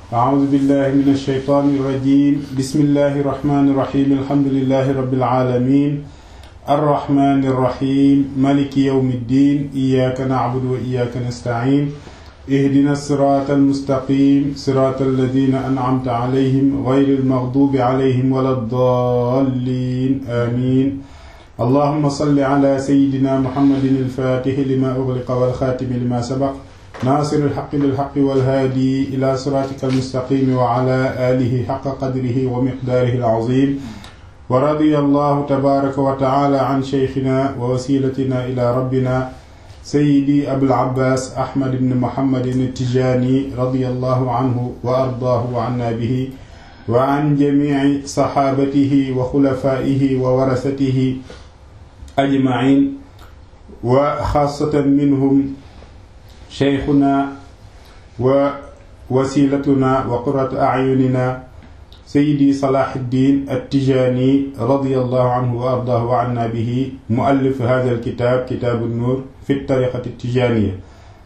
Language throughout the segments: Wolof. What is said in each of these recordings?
أعوذ بالله من الشيطان الرجيم بسم الله الرحمن الرحيم الحمد لله رب العالمين الرحمن الرحيم ملك يوم الدين إياك نعبد وإياك نستعين اهدنا الصراط المستقيم صراط الذين أنعمت عليهم غير المغضوب عليهم ولا الضالين آمين اللهم صل على سيدنا محمد الفاتح لما أغلق والخاتم لما سبق ناصر الحق بالحق والهادي إلى صراطك المستقيم وعلى آله حق قدره ومقداره العظيم ورضي الله تبارك وتعالى عن شيخنا ووسيلتنا إلى ربنا سيدي أبو العباس أحمد بن محمد التجاني رضي الله عنه وأرضاه عنا به وعن جميع صحابته وخلفائه وورثته أجمعين وخاصة منهم شيخنا ووسيلتنا وقرة أعيننا سيدي صلاح الدين التجاني رضي الله عنه وأرضاه وعنا به مؤلف هذا الكتاب كتاب النور في الطريقة التجانية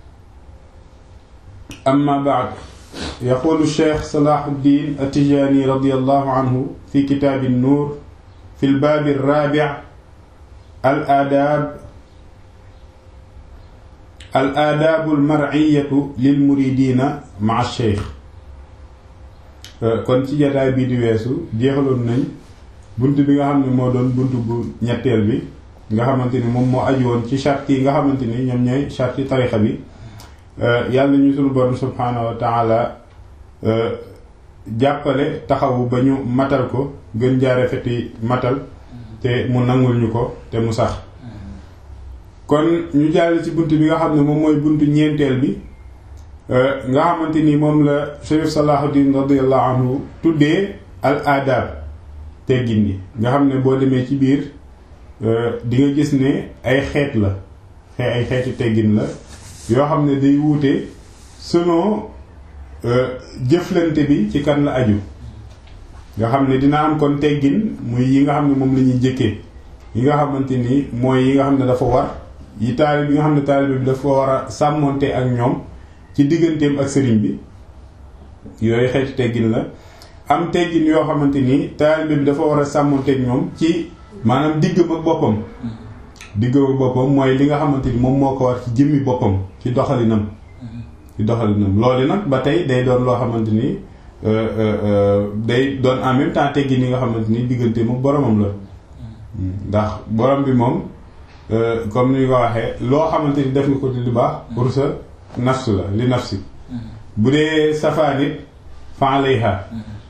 أما بعد يقول الشيخ صلاح الدين التجاني رضي الله عنه في كتاب النور في الباب الرابع الآداب الآداب المرعية للمريدين مع الشيخ kon ci jataay bii di weesu jeexaloon nañ bunt bi nga xam ne moo doon bunt bu ñetteel bi nga xamante ni moom moo aju woon ci charte yi nga xamante ni ñoom ñooy charte yi tarixa bi yàlla ñu sunu borom subhaanahu wa taala jàppale taxawu ba ñu matal ko gën jaare feti matal te mu nangul ñu ko te mu sax kon ñu jàll ci bunt bi nga xam ne moom mooy buntu ñeenteel bi nga xamante ni moom la Chérif Salahuddin radiyallahu anhu tuddee al adab teggin yi nga xam ne boo demee ci biir di nga gis ne ay xeet la xee ay xeeti teggin la yoo xam ne day wuute selon jëflante bi ci kan la aju nga xam ne dina am kon teggin muy yi nga xam ne moom la ñuy jëkkee yi nga xamante ni mooy yi nga xam ne dafa war yi taalib bi nga xam ne taalib bi dafa war a sàmmonte ak ñoom ci digganteem ak sëriñ bi yooyu xeeti teggin la am teggin yoo xamante ni taalibe bi dafa war a sàmmonteeg ñoom ci maanaam diggam ak boppam diggam ak boppam mooy li nga xamante ni moom moo ko war ci jëmmi boppam ci doxalinam ci doxalinam loolu nag ba tey day doon loo xamante ni day doon en même temps teggin yi nga xamante ni digganteem ak boromam la ndax borom bi moom comme ni nga ko waxee loo xamante ni def nga ko di lu baax pour sa nafsu la li nafsi bu dee safaan it fa alayha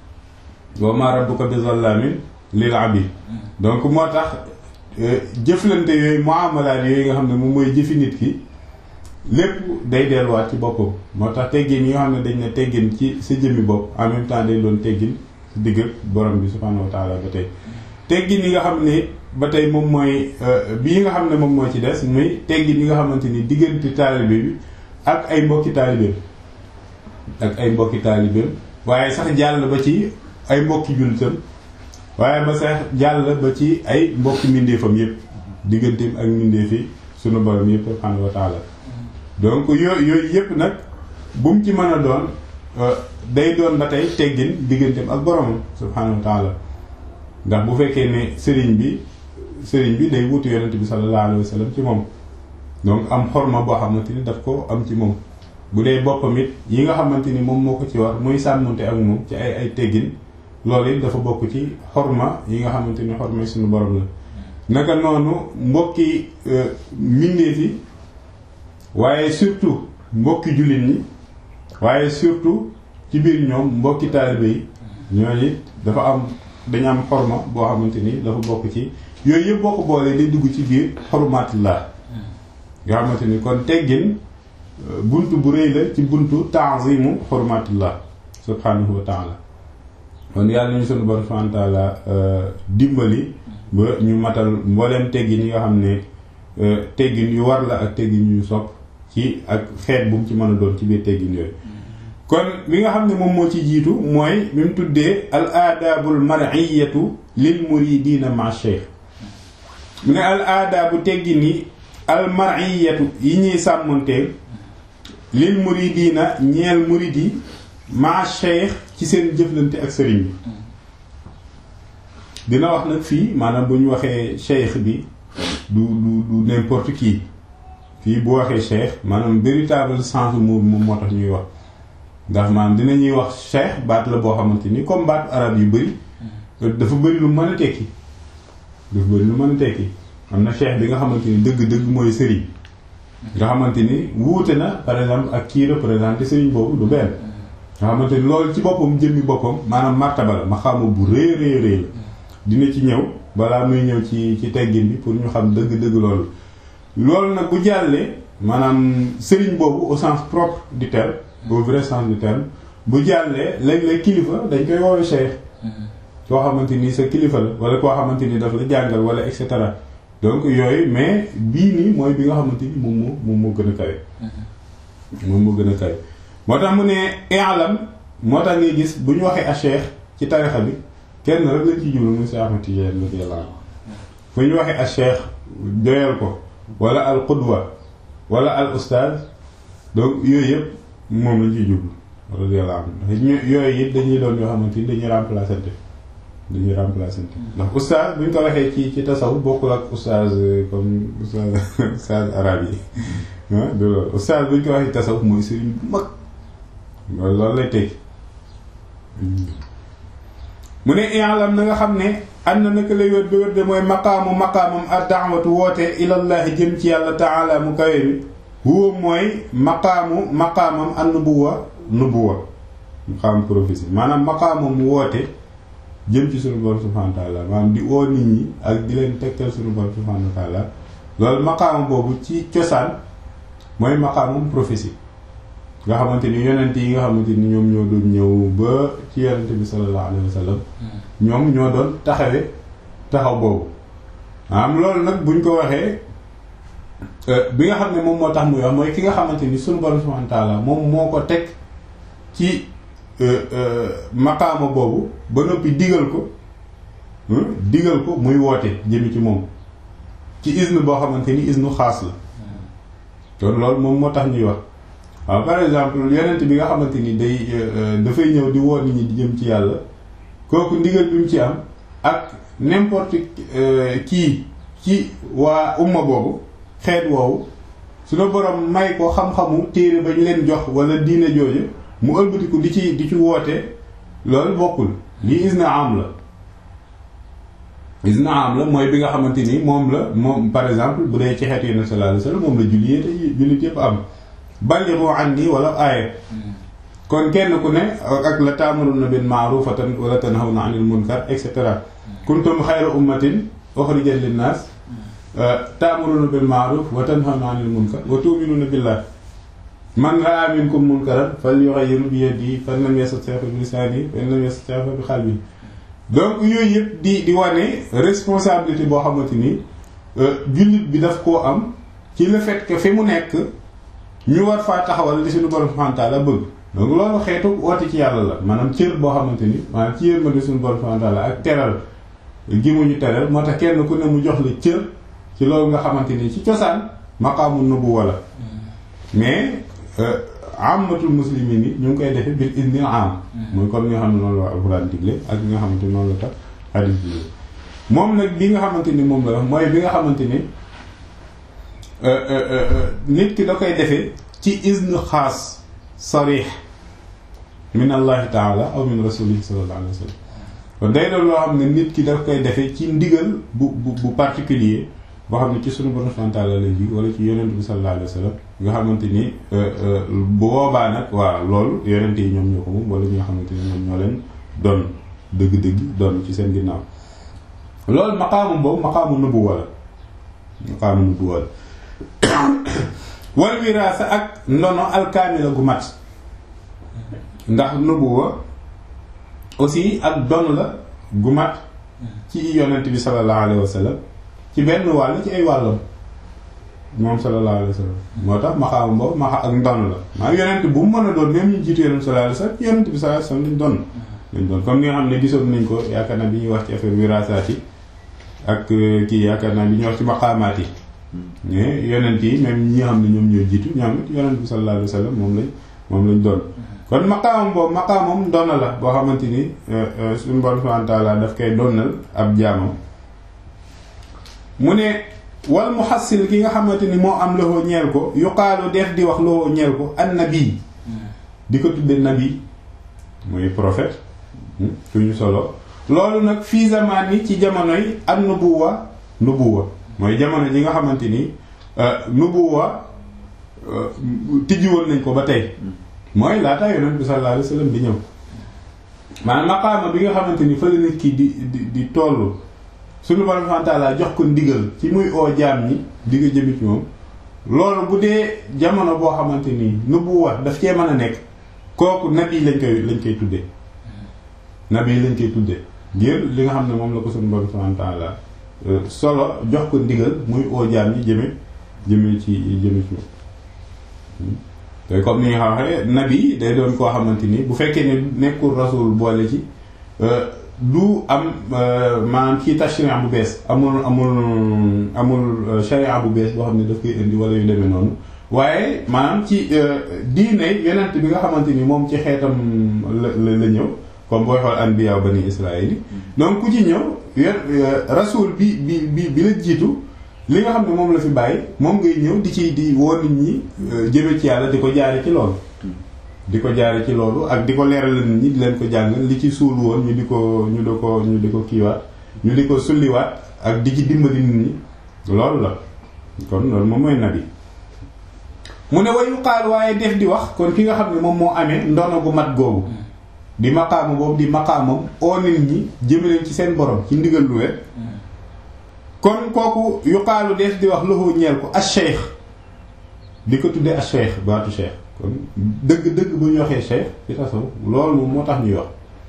wa ma rabbuka bi zallamin lil abid donc moo tax jëflante yooyu muamalaat yooyu nga xam ne moom mooy jëfi nit ki lépp day delluwaat ci boppam moo tax teggin yi nga xam ne dañ ne teggin ci sa jëmmi bopp en même temps day doon teggin sa digg ak borom bi subhanahu wa taala ba tey teggin yi nga xam ne ba tey moom mooy bii nga xam ne moom moo ci des muy teggin yi nga xamante ni diggante taalibe bi ak ay mbokki taalibeem ak ay mbokki taalibeem waaye sax jàll ba ci ay mbokki jullitam waaye ba sax jàll ba ci ay mbokki mbindeefam yépp digganteem ak mbindeefi sunu borom yépp subhaanahu wa taala donc yooyu yooyu yépp nag bu mu ci mën a doon day doon ba tey teggin digganteem ak boromam subhaanahu wa taala ndax bu fekkee ne sëriñ bi sëriñ bi day wutu yonent bi sallallahu alayhi wa sallam ci moom donc am xorma boo xamante ni daf ko am ci moom bu dee boppam it yi nga xamante ni moom moo ko ci war muy sàmmante ak moom ci ay ay teggin loolu it dafa bokk ci xorma yi nga xamante ni xorma suñu borom la naka noonu mbokki mbindeef yi waaye surtout mbokki jullit ñi waaye surtout ci biir ñoom mbokki taalibe yi ñooñu it dafa am dañu am xorma boo xamante ni dafa bokk ci yooyu yëpp boo ko boolee day dugg ci biir xormaatillah nga xamante ni kon teggin buntu bu rëy la ci buntu ta'zimu xurmatillah subhanahu wa taala kon yàlla ñu sunu borom subhanahu wa taala dimbali ba ñu matal mbooleem teggin yi nga xam ne teggin yu war la ak teggin yu sopp ci ak xeet bu mu ci mën a doon ci biir teggin yooyu kon li nga xam ne moom moo ci jiitu mooy bi mu tuddee al aadaabul mar'iyatu lil muridina ma cheikh mu ne al aadaabu teggin yi al mar'iyatu yi ñuy sàmmanteel lil muridina ñeel murid yi maa cheikh ci seen jëflante ak sëriñ bi dina wax nag fii maanaam bu ñu waxee cheikh bi du du du n'importe qui fii bu waxee cheikh maanaam véritable sens moom moom moo tax ñuy wax ndax maanaam dina ñuy wax cheikh baat la boo xamante ni comme baat arab yu bëri dafa bëri lu mën a tekki dafa bëri lu mën a tekki am na cheikh bi nga xamante ni dëgg-dëgg mooy sëriñ nga xamante ni wuute na par exemple ak kii représenté sëriñ boobu du benn nga xamante ni loolu ci boppam jëmmi boppam maanaam martaba la ma xamu bu rëy rëy rëy la dina ci ñëw balaa muy ñëw ci ci teggin bi pour ñu xam dëgg-dëgg loolu loolu nag bu jàllee maanaam sëriñ boobu au sens propre du terme au vrai sens du terme bu jàllee léeg-léeg kilifa dañ koy woowee cheikh koo xamante ni sa kilifa la wala koo xamante ni daf la jàngal wala et cetera donc yooyu mais bii nii mooy bi nga xamante ni moom moo moom moo gën a kawe moom moo gën a kawe moo tax mu ne i'lam moo tax ngay gis bu ñu waxee a cheikh ci tarixa bi kenn rek lañ ci jublu muy Cheikh Ahmad Tidiane radiyallahu anhu fu ñu waxee a cheikh doyal ko wala al qudwa wala al ustaaz donc yooyu yëpp moom lañ ciy jublu radiyallahu anhu yooyu it dañuy doon yoo xamante ni dañuy remplacer dañuy remplacer ndax ustaaz bu ñu ko waxee ci ci tasawuf bokkul ak ustaaz comme ustaaz ustaaz arabe yi ah du loolu ustaaz bu ñu ko waxee tasawuf mooy sëriñ bu mag loolu loolu lay teg mu ne i'lam na nga xam ne am na naka lay wér ba wér de mooy maqaamu maqaamam ad-da'watu woote ilallahi jëm ci yàlla ta'ala mu kawe bi huwa mooy maqaamu maqaamam an-nubuwa nubuwa maqaamu prophétie maanaam maqaamam mu woote jëm ci sunu borom subhanahu wa ta'ala maanaam di oo nit ñi ak di leen tegtal sunu borom subhanahu wa ta'ala loolu maqaamam boobu ci cosaan mooy maqaamam prophétie nga xamante ni yonent yi nga xamante ni ñoom ñoo doon ñëw ba ci yonent bi sallallahu alayhi wa sallam ñoom ñoo doon taxawee taxaw boobu am loolu nag buñ ko waxee bi nga xam ne moom moo tax muy wax mooy ki nga xamante ni sunu borom subhanahu wa ta'ala moom moo ko teg ci maqaama boobu ba noppi digal ko digal ko muy woote jëmi ci moom ci isne boo xamante ni isnu xaas la kon loolu moom moo tax ñuy wax waaw par exemple yonent bi nga xamante ni day dafay ñëw di woo nit ñi di jëm ci yàlla kooku ndigal bi mu ci am ak n'importe kii ci waa umma boobu xeet woowu su la borom may ko xam-xamu téere ba ñu leen jox wala diine jooju mu ëlbatiku di ci di ci woote loolu bokkul lii isna am la isna am la mooy bi nga xamante ni moom la moom par exemple bu dee ci xeet yonent sallallahu alayhi wasallam moom la julli te jullit yëpp am ballighu anni wala aaya kon kenn ku ne ak la ta'muruna bil ma'ruf wala tanhawna 'anil munkar et cetera kuntum khayra ummatin ukhrijat lin nas ta'muruna bil ma'ruf wa tanhawna 'anil munkar wa tu'minuna billah man ra'a minkum munkaran falyughayyirhu bi yadihi fa in lam yastati' fa bi lisanihi fa in lam yastati' fa bi qalbihi donc yooyu yëpp di di wane responsabilité boo xamante ni jullit bi daf koo am ci le fait que fi mu nekk ñu war faa taxawal li suñu borom subhanahu wa ta'ala bëgg donc loolu xeetu woote ci yàlla la maanaam cër boo xamante ni maanaam ci yërmande suñu borom subhanahu wa ta'ala ak teral gi mu ñu teral moo tax kenn ku ne mu jox la cër ci loolu nga xamante ni ci cosaan maqaamu nubuwa la mais amatul muslimin yi ñu ngi koy defee bil idnil am mooy comme ni nga xam ne noonu la alxuraan digle ak li nga xamante ni noonu la tax hadith digle moom nag bi nga xamante ni moom la wax mooy bi nga xamante ni nit ki da koy defee ci izn xaas sarix min allahi taala aw min rasulihi sallallahu alayhi wa sallam kon day doon loo xam ne nit ki daf koy defee ci ndigal bu bu bu particulier boo xam ne ci sunu borom subhanahu wa ta'ala lay ji wala ci yonent bi sallallahu alayhi wa sallam nga xamante ni bu boobaa nag waaw loolu yonent yi ñoom ñoo ko moom wala ñi nga xamante ni ñoom ñoo leen doon dëgg-dëgg doon ci seen ginnaaw loolu maqaamu boobu maqaamu nubuwa la maqaamu nubuwa la wal wiraasa ak ndono alkaamila gu mat ndax nubuwa aussi ak don la gu mat ci yonent bi sallallahu alayhi wa sallam ci benn wàll ci ay wàllam moom sallallahu alayhi wa sallam moo tax maxaama boobu maxa ak ndon la maa yonent bu mu mën a doon même ñu jiitu yonent sallallahu alayhi wa sallam yonent bi sallallahu alayhi wa sallam lañ doon lañ doon comme ni nga xam ne gisoon nañ ko yaakaar naa bi ñuy wax ci affaire wiraasaat yi ak kii yaakaar naa bi ñuy wax ci maqaamaat yi mais yonent yi même ñi nga xam ne ñoom ñoo jiitu ñoom it yonent bi sallallahu alayhi wa sallam moom lañ moom lañ doon kon maqaamam boobu maqaamam donna la boo xamante ni suñu borom subhanahu wa ta'ala daf koy donnal ab jaamam mu ne wal muhassil ki nga xamante ni moo am loxo ñeel ko yuqaalu def di wax loxo ñeel ko an nabi di ko tudde nabi mooy prophète ku ñu solo loolu nag fii zamaan yi ci jamonoy an nubuwa nubuwa mooy jamono ji nga xamante ni nubuwa tijji woon nañ ko ba tey mooy laata yonent bi sallallahu alayhi wasallam di ñëw maanaam maqaama bi nga xamante ni fa la nit ki di di di toll suñu borom subhanahu wa ta'ala jox ko ndigal ci muy oo jaam ñi digga jëmi ci moom loolu bu dee jamono boo xamante ni nubuwa daf cee mën a nekk kooku nabi lañ koy lañ koy tuddee nabi lañ koy tuddee ngir li nga xam ne moom la ko suñu borom subhanahu wa ta'ala solo jox ko ndigal muy oo jaam ñi jëme jëme ci jëme ci moom te comme ni nga waxee nabi day doon koo xamante ni bu fekkee ne nekkul rasul boole ci du am maanaam ci tashri'a bu bees amul amul amul sharia bu bees boo xam ne daf koy indi wala yu demee noonu waaye maanaam ci diine yonent bi nga xamante ni moom ci xeetam la la ñëw comme booy xool anbiya bani israil donc ku ci ñëw rasul bi bi bi bi la jiitu li nga xam ne moom la fi bàyyi moom ngay ñëw di ci di woo nit ñi jëme ci yàlla di ko jaare ci loolu di ko jaare ci loolu ak di ko leeral nit ñi di leen ko jàng li ci suul woon ñu di ko ñu di ko ñu di ko kiiwaat ñu di ko sulliwaat ak di ci dimbali nit ñi loolu la kon loolu moom mooy nabi mu ne wayu xaal waaye def di wax kon ki nga xam ne moom moo amee ndono gu mat googu di maqaamu boobu di maqaamam oo nit ñi jëme leen ci seen borom ci ndigal lu wet kon kooku yuqaalu def di wax loxo ñeel ko acheikh di ko tuddee acheikh baatu cheikh kon dëgg dëgg bu ñu waxee cheikh ci tasaw loolu moo tax ñuy wax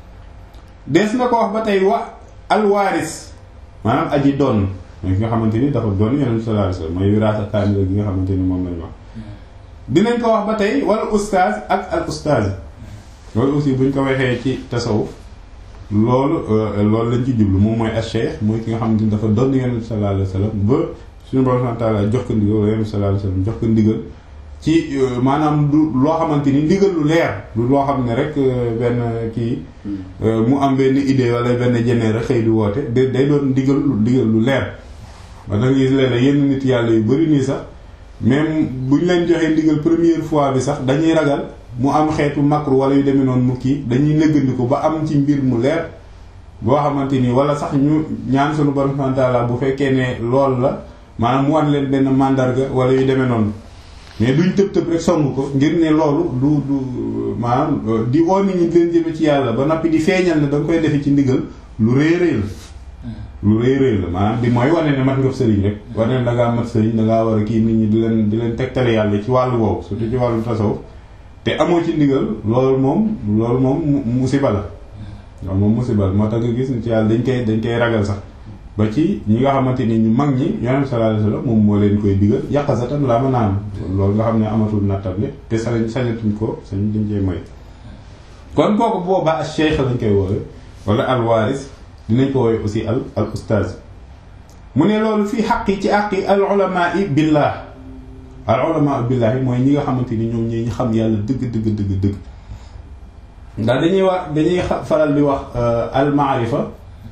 des na ko wax ba tey wa alwaaris maanaam aji doon mooy ki nga xamante ni dafa doon yonent bi sallallahu alayhi wasallam mooy wiraasa kaamila gi nga xamante ni moom lañu wax dinañ ko wax ba tey wala ustaaz ak al ustaaz loolu aussi buñ ko waxee ci tasawuf loolu loolu lañ ci jublu moom mooy acheikh mooy ki nga xamante ni dafa doon yonent bi sallallahu alayhi wasallam ba suñu borom subhanahu wa ta'ala jox ko ndigal wala yonent bi sallallahu alayhi wasallam jox ko ndigal ci maanaam du loo xamante ni ndigal lu leer du loo xam ne rek benn kii mu am benn idée wala benn jeneen rek xëy di woote day day doon ndigal ndigal lu leer ba da nga gis léeg-léeg yenn nit yàlla yu bari nii sax même bu ñu leen joxee ndigal première fois bi sax dañuy ragal mu am xeetu makru wala yu demee noonu mu kii dañuy néggandiku ba am ci mbir mu leer boo xamante ni wala sax ñu ñaan sunu borom subhanahu wa ta'ala bu fekkee ne loolu la maanaam mu wan leen benn mandarga wala yu demee noonu mais duñ tëb tëb rek song ko ngir ne loolu du du maanaam di woo nit ñi di leen jëme ci yàlla ba noppi di feeñal ne da nga koy defe ci ndigal lu rëy rëy la lu rëy rëy la maanaam di mooy wane ne mat nga sëriñ rek wane ne da ngaa mat sëriñ da ngaa war a kii nit ñi di leen di leen tegtale yàlla ci wàllu woowu surtout ci wàllu tasawuf te amoo ci ndigal loolu moom loolu moom musiba la loolu moom musiba la moo tax nga gis ni ci yàlla dañ koy dañ koy ragal sax ba ci ñi nga xamante ni ñu mag ñi yonent sallallahu alayhi wasallam moom moo leen koy digal yàqasatan laa ma naan loolu nga xam ne amatul nattable te sañ sañatuñ ko sañ dañ koy moy kon kooku boobaa ak cheikh lañ koy woowe wala al waaris dinañ ko woowe aussi al al ustaaz mu ne loolu fii xaqi ci àqi al ulama i billah al ulama billahi mooy ñi nga xamante ni ñoom ñi ñu xam yàlla dëgg dëgg dëgg dëgg ndax dañuy wax dañuy faral di wax al maarifa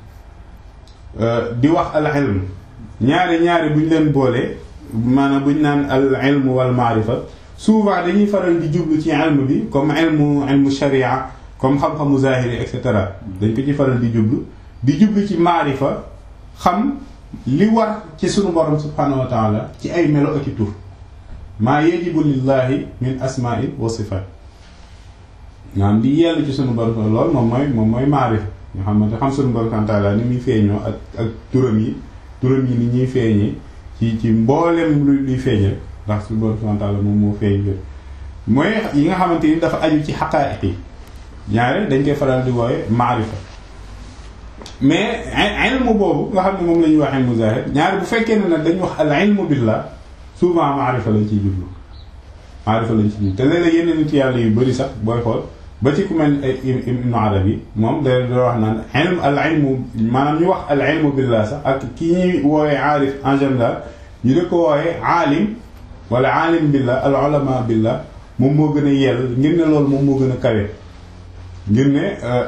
di wax al ilm ñaari ñaari bu ñu leen boolee maanaam bu ñu naan al ilm wal maarifa souvent dañuy faral di jublu ci ilm bi comme ilmu ilmu sharia comme xam-xamu zahiri et cetera dañ ko ci faral di jublu di jublu ci maarifa xam li war ci sunu borom subhanahu wa taala ci ay melo ak i tur maa yajibu lillahi min asma'i wa sifat maanaam di yell ci sunu borom lool moom mooy moom mooy maarifa nga xamante xam sunu borom subhanahu wa taala ni muy feeñoo ak ak turam yi turam yi ni ñuy feeñee ci ci mboolem lu luy feeñee ndax sunu borom subhanahu wa taala moom moo feeñ lépp mooy yi nga xamante ni dafa aju ci xaqaa'iq yi ñaare dañ koy faral di woowe maarifa mais ilmu boobu nga xam ne moom la ñuy wax ilmu zahir ñaare bu fekkee ne nag dañuy wax al ilmu billah souvent maarifa lañ ciy jublu maarifa lañ ciy jublu te léeg-léeg yenn nit yàlla yu bari sax booy xool ba ci ku mel Ibnu Arabi moom da da wax naan ilm al ilmu maanaam ñu wax al ilmu billah sax ak ki ñuy woowee aarif en général ñu di ko woowee aalim wala aalim billah al ulama billah moom moo gën a yell ngir ne loolu moom moo gën a kawe ngir ne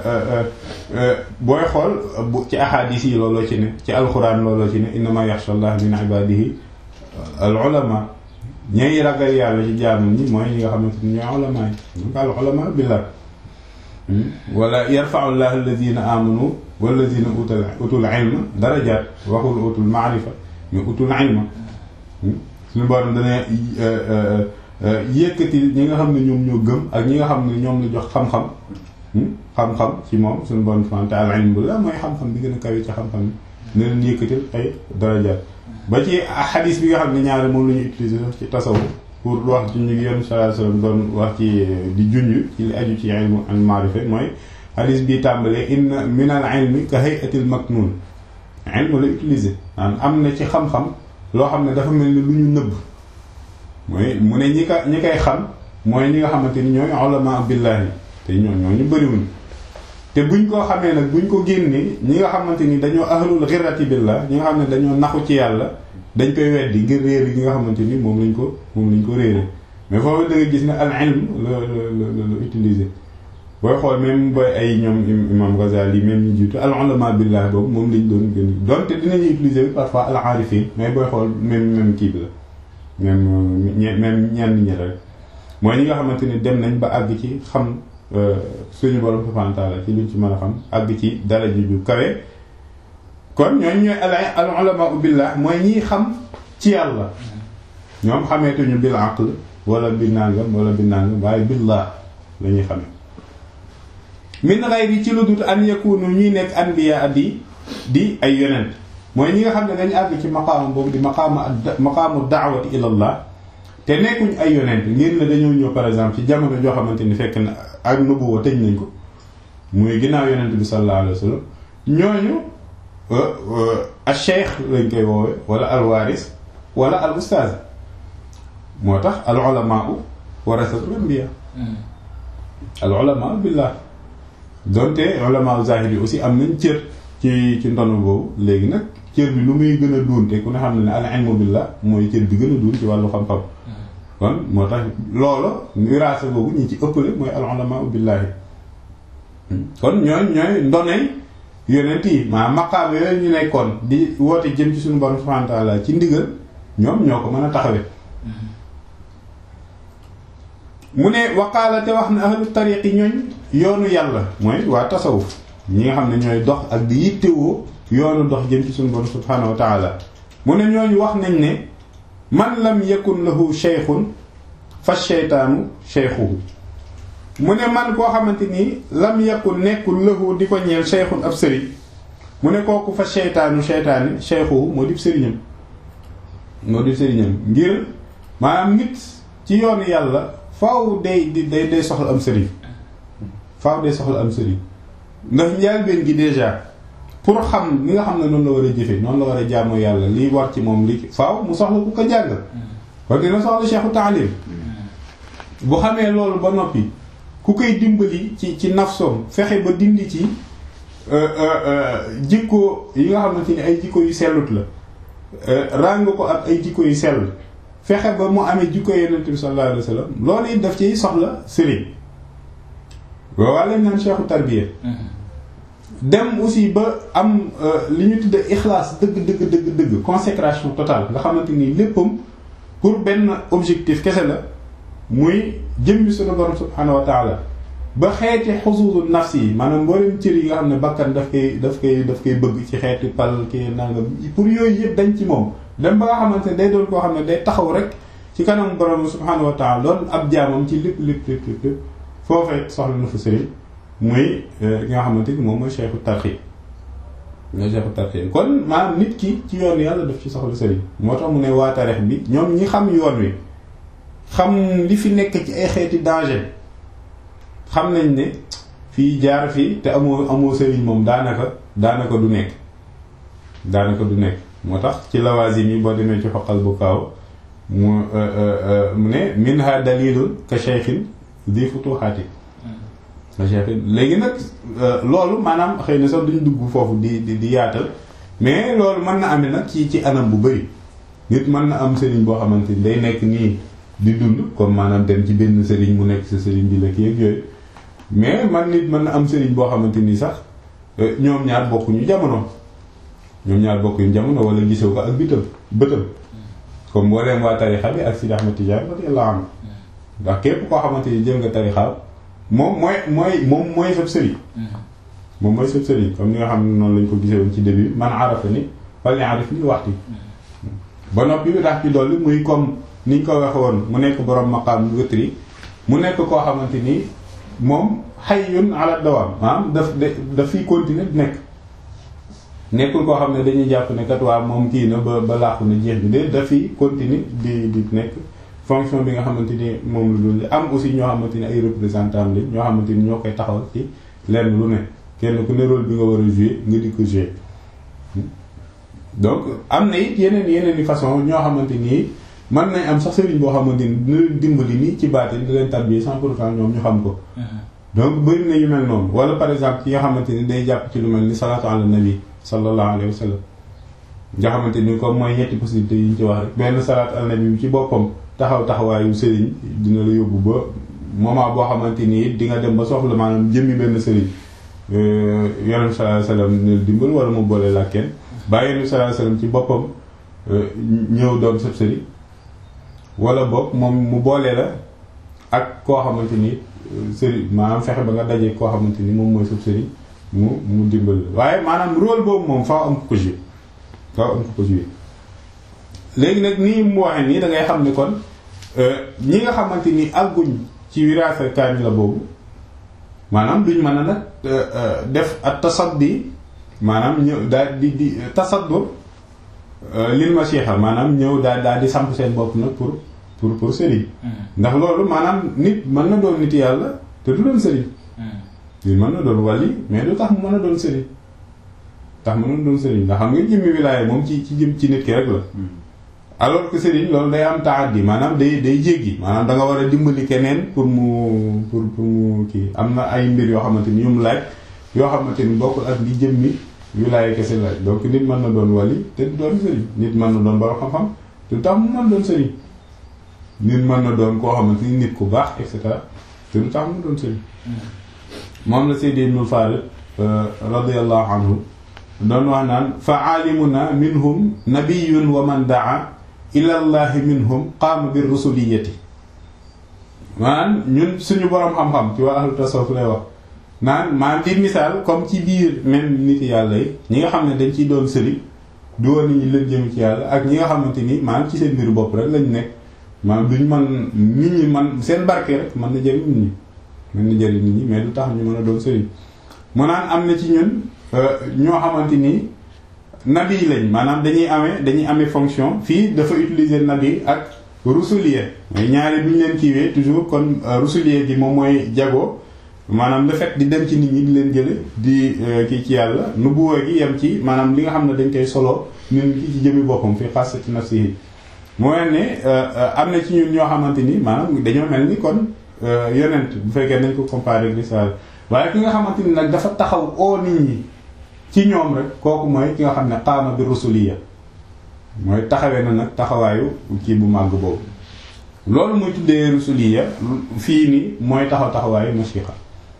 booy xool ci ahadis yi looloo ci ne ci alxuraan looloo ci ne innama yaxsha allah min ibadihi al ulama ñay ragal yàlla ci jaamam ñi mooy ñi nga xamante ni ñooy ulama yi donc al ulama billah wala yarfau llahu alladina amanu walladina utul utul ilma darajat waxul utul maarifa mais utul ilma suñu borom dana yëkkati ñi nga xam ne ñoom ñoo gëm ak ñi nga xam ne ñoom la jox xam-xam xam-xam ci moom suñu borom subhanahu wa ta'ala ilm la mooy xam-xam bi gën a kawe ci xam-xam yi ne leen yëkkatil ay darajat ba ci xadis bi nga xam ne ñaari moom la ñu utiliser ci tasawuf pour wax ci ñu ngi yoon sallallahu alayhi wasallam doon wax ci di junj ci li aju ci ilmu al maarifa mooy xadis bi tàmbalee inna min al ilmi ka hay'atil maknun ilmu la utiliser naan am na ci xam-xam loo xam ne dafa mel ni lu ñu nëbb mooy mu ne ñi ka ñi koy xam mooy ñi nga xamante ni ñooy ulama billahi te ñoo ñoo ñu bëriwuñ te buñ ko xamee nag buñ ko génnee ñi nga xamante ni dañoo ahlul ghirati billah ñi nga xam ne dañoo naxu ci yàlla dañ koy weddi ngir réer gi nga xamante ni moom lañ ko moom lañ ko réere mais foofu da nga gis ne al ilm la la la la utiliser booy xool même booy ay ñoom imam Ghazali même ñu jiitu al ulama billah boobu moom lañ doon gën donte dinañu utiliser parfois al arifin mais booy xool même même kii bi la même même ñenn ñi rek mooy ñi nga xamante ni dem nañ ba àgg ci xam suñu borom subhanahu wa ta'ala ci luñ ci mën a xam àgg ci daraja ju kawe kon ñooñ ñooy al ulama billah mooy ñiy xam ci yàlla ñoom xameetuñu bil aql wala bi nangam wala bi nangam waaye billah la ñuy xamee min ghayri ci lu dut an yakunu ñuy nekk anbiya di di ay yonent mooy ñi nga xam ne dañu àgg ci maqaama boobu di maqaama maqaamu da'wati ila Allah te nekkuñ ay yonent ngir ne dañoo ñëw par exemple ci jamono joo xamante ni fekk na ak nubuwa tëj nañ ko muy ginnaaw yonent bi sallallahu alayhi wa sallam ñooñu al cheikh lañ koy woowe wala al waaris wala al ustaaz moo tax al ulamaa warasatul anbiya al ulamaa billah donte ulamaa zahiri aussi am nañ cër ci ci ndono boobu léegi nag cër bi lu muy gën a duunte ku ne xam ne ne al ilmu billah mooy cër bi gën a duun ci wàllu xam-xam kon moo tax loolu wiraasa boobu ñi ci ëppale mooy al ulamaa billahi kon ñooñ ñooy ndoney yonent yi maa maqaam yooyu ñu nekkoon di woote jëm ci suñu borom subhanahu wa ta'ala ci ndigal ñoom ñoo ko mën a taxawee mu ne waqaala te wax na ahlu tariqi ñooñ yoonu yàlla mooy waa tasawuf ñi nga xam ne ñooy dox ak di yittewoo yoonu dox jëm ci suñu borom subhanahu wa ta'ala mu ne ñooñu wax nañ ne man lam yakun lahu shaykhun fa shaytaanu shaykhuhu mu ne man koo xamante ni lam yakun nekkul lahu di ko ñeel shaykhun ab sëriñ mu ne kooku fa shaytaanu shaytaani shaykhuhu moo dib sëriñam moo dib sëriñam ngir maanaam nit ci yoonu yàlla faaw day day day soxla am sëriñ faaw day soxla am sëriñ ndax njëlbéen gi déjà pour xam li nga xam ne noonu la war a jëfe noonu la war a jaamoo yàlla liy war ci moom li faaw mu soxla ku ko jàngal kon dina soxla cheikhu taalim bu xamee loolu ba noppi ku koy dimbali ci ci nafsoom fexe ba dindi ci jikko yi nga xamante ni ay jikko yu sellut la ràng ko ak ay jikko yu sell fexe ba mu amee jikko yonent bi sallallahu alayhi wa sallam loolu it daf ciy soxla sëriñ boobaa lañ naan cheikhu tarbiya dem aussi ba am li ñu tudde ixlaas dëgg dëgg dëgg dëgg consécration totale nga xamante ni léppam pour benn objectif kese la muy jëmmi sunu borom subhanahu wa taala ba xeeti xusuusul nafsi yi maanaam mboolem cër yi nga xam ne bakkan daf koy daf koy daf koy bëgg ci xeeti pal ki nangam pour yooyu yëpp dañ ci moom dem ba nga xamante ne day doon koo xam ne day taxaw rek ci kanam borom subhanahu wa taala doon ab jaamam ci lépp lépp lépp lépp lépp foofee soxla na fa sëriñ muy ki nga xamante ni moom mooy cheikhu tarxi mooy cheikhu tarxi kon maanaam nit ki ci yoon yàlla daf ci soxla sëriñ moo tax mu ne waa tarix bi ñoom ñi xam yoon wi xam li fi nekk ci ay xeeti danger xam nañ ne fii jaar fii te amoo amoo sëriñ moom daanaka daanaka du nekk daanaka du nekk moo tax ci lawaasim yi boo demee ci xoqal bu kaaw mu mu ne minha dalilun ka cheikhin di futuhaati léegi nag loolu maanaam xëy na sax duñ dugg foofu di di di yaatal mais loolu mën na amee nag ci ci anam bu bari nit mën na am sëriñ boo xamante ni day nekk nii di dund comme maanaam dem ci benn sëriñ mu nekk sa sëriñ bi la kii ak yooyu mais man nit mën na am sëriñ boo xamante ni sax ñoom ñaar bokkuñu jamono ñoom ñaar bokkuñu jamono wala gisew ko ak bitam bëtam comme mbooleem waa tarixa bi ak Sidi Ahmed Tidiane radiyallahu anhu ndax képp koo xamante ni jël nga tarixa moom mooy mooy moom mooy sab sëriñ moom mooy sab sëriñ comme ni nga xam ne noonu lañ ko gisee woon ci début man arafa ni fal ya'rif ni waxti ba noppi bi tax ci dolli muy comme niñ ko waxe woon mu nekk borom maqaam wëtri mu nekk koo xamante ni moom hayyun ala dawam maanaam daf daf fiy continuer nekk nekkul koo xam ne dañuy jàpp ne kat waa moom kii na ba ba laaxu na jeex bi de daf fiy continuer di di nekk fonction bi nga xamante ni moom lu dul am aussi ñoo xamante ni ay représentant lañ ñoo xamante ni ñoo koy taxawal ci lenn lu ne kenn ku ne rôle bi nga war a jouer nga di ko jouer donc am na it yeneen yeneen i façon ñoo xamante nii mën nañ am sax sëriñ boo xamante ni dina leen dimbali nii ci baatin di leen tàbbee sans pour autant ñoom ñu xam ko donc bëri na yu mel noonu wala par exemple ki nga xamante ni day jàpp ci lu mel ni salaatu ala nabi sallallahu alayhi wa sallam nga xamante ni comme mooy ñetti possibilités yi ñu ci wax rek benn salaatu ala nabi bi ci boppam taxaw taxawaayu sëriñ dina la yóbbu ba moment boo xamante ni di nga dem ba soxla maanaam jëmmi benn sëriñ yonent sallallahu alayhi wa sallam dina dimbal wala mu boole la kenn bàyyi yonent sallallahu alayhi wa sallam ci boppam ñëw doon sab sëriñ wala boog moom mu boolee la ak koo xamante ni sëriñ maanaam fexe ba nga dajee koo xamante ni moom mooy sab sëriñ mu mu dimbal la waaye maanaam rôle boobu moom faaw am ko jouer faaw am ko jouer léegi nag nii mu waxee nii da ngay xam ne kon ñi nga xamante ni àgguñ ci wiraasa kaamila boobu maanaam duñ mën a nag def ak tasaddi maanaam ñëw daal di di tasaddur lil masiixa maanaam ñëw daal daal di samp seen bopp nag pour pour pour sëriñ ndax loolu maanaam nit mën na doon nit yàlla te du doon sëriñ nit mën na doon wàlli mais du tax mu mën a doon sëriñ tax mën na doon sëriñ ndax xam nga jëmmi wilaaya moom ci ci jëm ci nit ki rek la alors que sëriñ loolu day am taaddi maanaam day day jéggi maanaam da nga war a dimbali keneen pour mu pour pour mu kii am na ay mbir yoo xamante ni yu mu laaj yoo xamante ni bokkul ak li jëmmi wilaaya kese laaj donc nit mën na doon wali te du doon sëriñ nit mën na doon borom xam-xam te du tax mu mën doon sëriñ nit mën na doon koo xamante ni nit ku baax et cetera te du tax mu doon sëriñ moom la Seydi Ibnul Farid radiyallahu anhu doon wax naan fa aalimuna minhum nabiyun wa man daa ilallahi minhum qaama bir rusuliyati maanaam ñun suñu borom xam-xam ci waa ahlu tasawuf lay wax naan maanaam di misaal comme ci biir même nit yàlla yi ñi nga xam ne dañ ciy doon sëriñ du woon nit ñi leen jëm ci yàlla ak ñi nga xamante ni maanaam ci seen mbiru bopp rek lañ nekk maanaam duñ man nit ñi man seen barke rek mën na jëriñ nit ñi mën na jëriñ nit ñi mais du tax ñu mën a doon sëriñ mu naan am na ci ñun ñoo xamante ni nabi lañ maanaam dañuy amee dañuy amee fonction fii dafa utiliser nabi ak rusulier mooy ñaari bu ñu leen kiiwee toujours kon rusulier gi moom mooy jago maanaam le fait di dem ci nit ñi di leen jële di kii ci yàlla nubuwa gi yem ci maanaam li nga xam ne dañ koy solo nit ñi ci jëmi boppam fi xasati nafsihi mooy ne am na ci ñun ñoo xamante ni maanaam dañoo mel ni kon yonent bu fekkee nañ ko comparé ak risaala waaye ki nga xamante ni nag dafa taxaw oo nit ñi ci ñoom rek kooku mooy ki nga xam ne qaama bi rusuliya mooy taxawee na nag taxawaayu kii bu màgg boobu loolu muy tuddee rusuliya fii nii mooy taxaw taxawaayu masiixa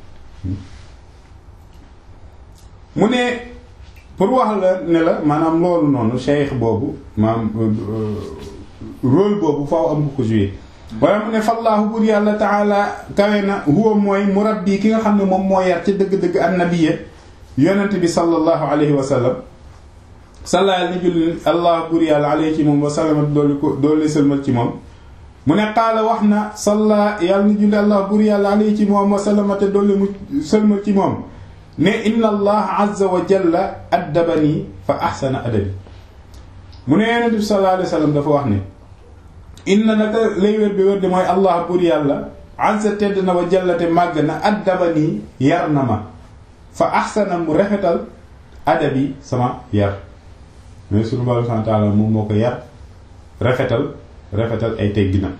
mu ne pour wax la ne la maanaam loolu noonu cheikh boobu maanaam rôle boobu faaw am ko ko joué waaye mu ne fallaahu bur yàlla taala kawe na huwa mooy murabbi ki nga xam ne moom moo yar ci dëgg-dëgg annabiya yonent bi sallallahu alayhi wa sallam salla ni julli allah bur yàlla alayhi ci moom wa salama doolu ko doolu sëlmal ci moom mu ne qaala wax na salla yàlla ni julli allah bur yàlla alayhi ci moom wa salama te doolu mu sëlmal ci moom ne inna allah azza wa jalla addabani fa ahsana adabi mu ne yonent bi sallallahu alayhi wa sallam dafa wax ne inna naka lay wér bi wér de mooy allah bur yàlla azza tedd na wa jalla te màgg na addabani yar na ma fa ahsana mu rafetal adabi sama yar mais sunu Boroom subhaanahu wa ta'aala moom moo ko yar rafetal rafetal ay tegginam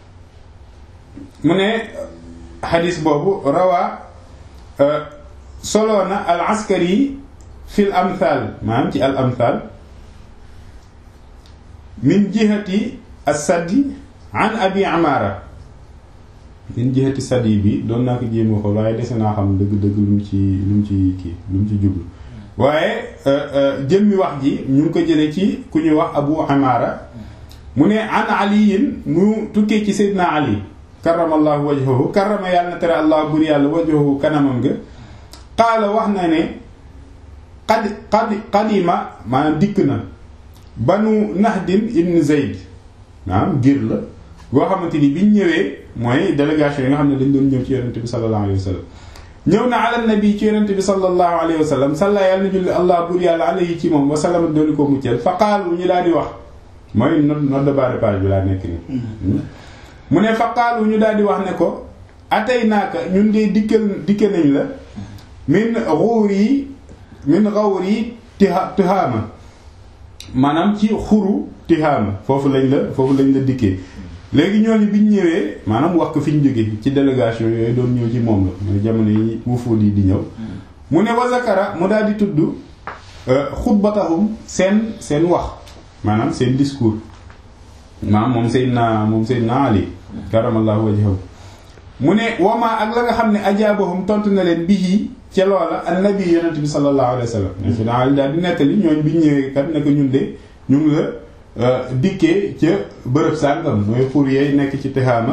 mu ne xadis boobu rawaa soloona al askari fil amthal maanaam ci al amthal min jihati as-saddi an abi amara min jihati sadi bi doon naa ko jéem a xool waaye dese naa xam dëgg-dëgg lu mu ci lu mu ci kii lu mu ci jublu waaye jëmmi wax ji ñu ngi ko jële ci ku ñuy wax abu amara mu ne an aliyin mu tukkee ci seydina ali karamallahu wajhahu karama yàlla na tere allah bur yàlla wajhahu kanamam nga qaala wax na ne qad qad qadima maanaam dikk na banu nahdin ibn zayd maanaam ngir la boo xamante ni biñ ñëwee mooy délégation yi nga xam ne dañ doon ñëw ci yonente bi sallallahu alayhi wa sallam ñëw na ala nabi ci yonente bi sallallahu alayhi wa sallam salla yàlla na julli allah bur yàlla alayhi ci moom wa sallam doolu ko muccel fa qaalu ñu daal di wax mooy no note de bas de page bi laa nekk nii mu ne fa qaalu ñu daal di wax ne ko atay naaka ñun dee dikkal dikke nañ la min xuur yi min xawr yi tiha tihaama maanaam ci xuru tihaama foofu lañ la foofu lañ la dikkee léegi ñooñu biñ ñëwee maanaam wax ko fi ñu jóge ci délégation yooyu doon ñëw ci moom la mooy jamono yi wufuud yi di ñëw mu ne wa zakara mu daal di tudd xutbatahum seen seen wax maanaam seen discours maanaam moom Seydina moom Seydina Ali karamallahu wajhahu mu ne wamaa ak la nga xam ne ajaabahum tontu na leen bihi ca loola annabi yonent bi sallallahu alayhi wa sallam Seydina Ali daal di nettali ñooñ biñ ñëwee kat ne ko ñun de ñu ngi la dikkee ca bërëb sàngam mooy xur yeey nekk ci Tihaama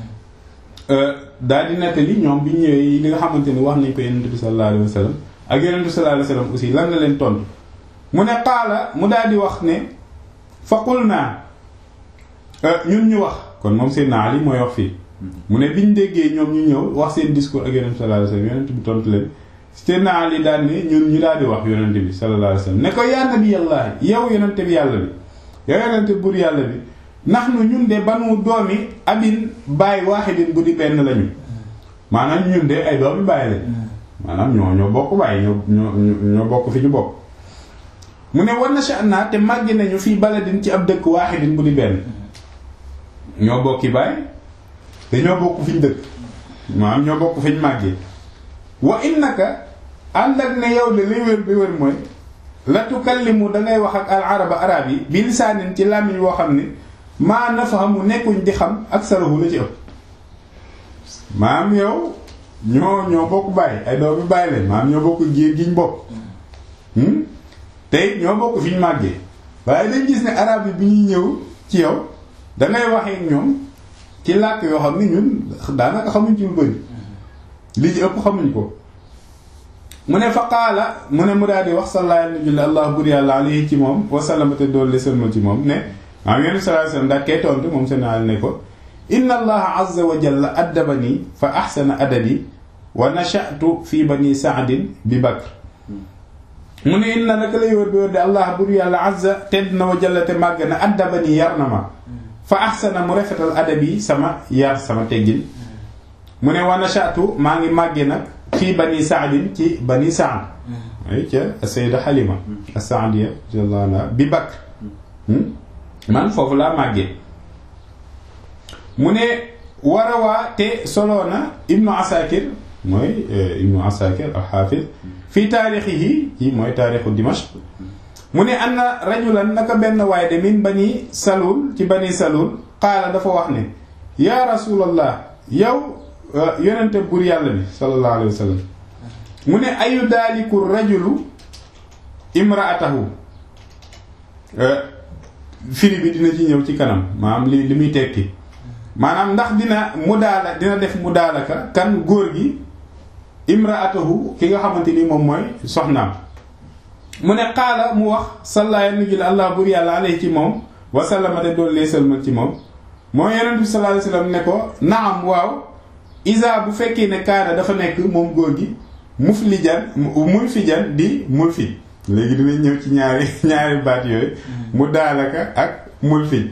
daal di nettali ñoom biñ ñëwee li nga xamante ni wax nañ ko yonent bi sallallahu alayhi wa sallam ak yonent bi sallallahu alayhi wa sallam aussi lan la leen tontu mu ne qaala mu daal di wax ne fa qulnaa ñun ñu wax kon moom Seydina Ali mooy wax fii mu ne biñ déggee ñoom ñu ñëw wax seen discours ak yonent bi sallallahu alayhi wa sallam yonent bi tontu leen Seydina Ali daal ne ñun ñu daal di wax yonent bi sallallahu alayhi wa sallam ne ko yaa nabiyallaahi yow yonent bi yàlla bi yow yonent buur yàlla bi ndax nu ñun de banu doomi abin baay waaxidin bu di benn lañu maanaam ñun de ay doomi baay lañ maanaam ñoo ñoo bokk baay ñoo ñoo ñoo bokk fi ñu bokk mu ne war na sha'na te màggi nañu fii baladin ci ab dëkk waaxidin bu di benn ñoo bokki baay te ñoo bokk fi ñu dëkk maanaam ñoo bokk fi ñu màggee wa innaka ànd ak ne yow de li wér bi wér mooy la tukallimu dangay wax ak al araba arab yi bi lisaanin ci làmmiñ woo xam ne maa nafahamu nekkuñ di xam ak sarahu la ci ëpp maam yow ñoo ñoo bokk bàyyi ay doomi bàyyi leen maam ñoo bokk giir giñ bokk tey ñoo bokk fi ñu màggee waaye dañ gis ne arab yi bi ñuy ñëw ci yow dangay waxee ñoom ci làkk yoo xam ne ñun daanaka xamuñ ci lu bëri li ci ëpp xamuñ ko mu ne fa qaala mu ne mu daal di wax sallallahu alayhi wa allah bur yàlla alayhi ci moom wasallama te doolu sëlmal ci moom ne maam yonent sallallahu alayhi wasallam daa koy tontu moom seen naal ne ko inna allaha azza wa jalla addabani fa ahsana adabi wa nachatu fi bani saadin bi bakr mu ne inna naka lay wër bi wër de allah bur yàlla azza tedd na wa jalla te màgg na addabani yar na ma fa ahsana mu rafetal adabi sama yar sama teggin mu ne wa nachatu maa ngi màgge nag fii bani saadin ci bani saad ay ca sayda xalima as-saadiya radiyallahu anha bi bakr man foofu laa màggee mu ne warawaa te soloona ibnu asakir mooy ibnu asakir alxaafis fii taarixihi ci mooy taarixu dimashq mu ne anna rajulan naka benn waaye de min bani salul ci bani salul qaala dafa wax ne yaa rasulallah yow yonente bur yàlla bi sallallahu alayhi wa sallam mu ne ayu daaliku rajulu imraatahu firi bi dina ci ñëw ci kanam maanaam li li muy tekki maanaam ndax dina mu daala dina def mu daalaka kan góor gi imraatahu ki nga xamante ni moom mooy soxnaam mu ne xaala mu wax sallaya nujul allah bur yàlla alayhi ci moom wasallama te doon lee sëlmal ci moom moo yonent bi sallallahu alayhi wasallam ne ko naam waaw isa bu fekkee ne kaana dafa nekk moom góor gi muflijan mulfijan di mulfi léegi dinañ ñëw ci ñaari ñaari baat yooyu mu daalaka ak mulfij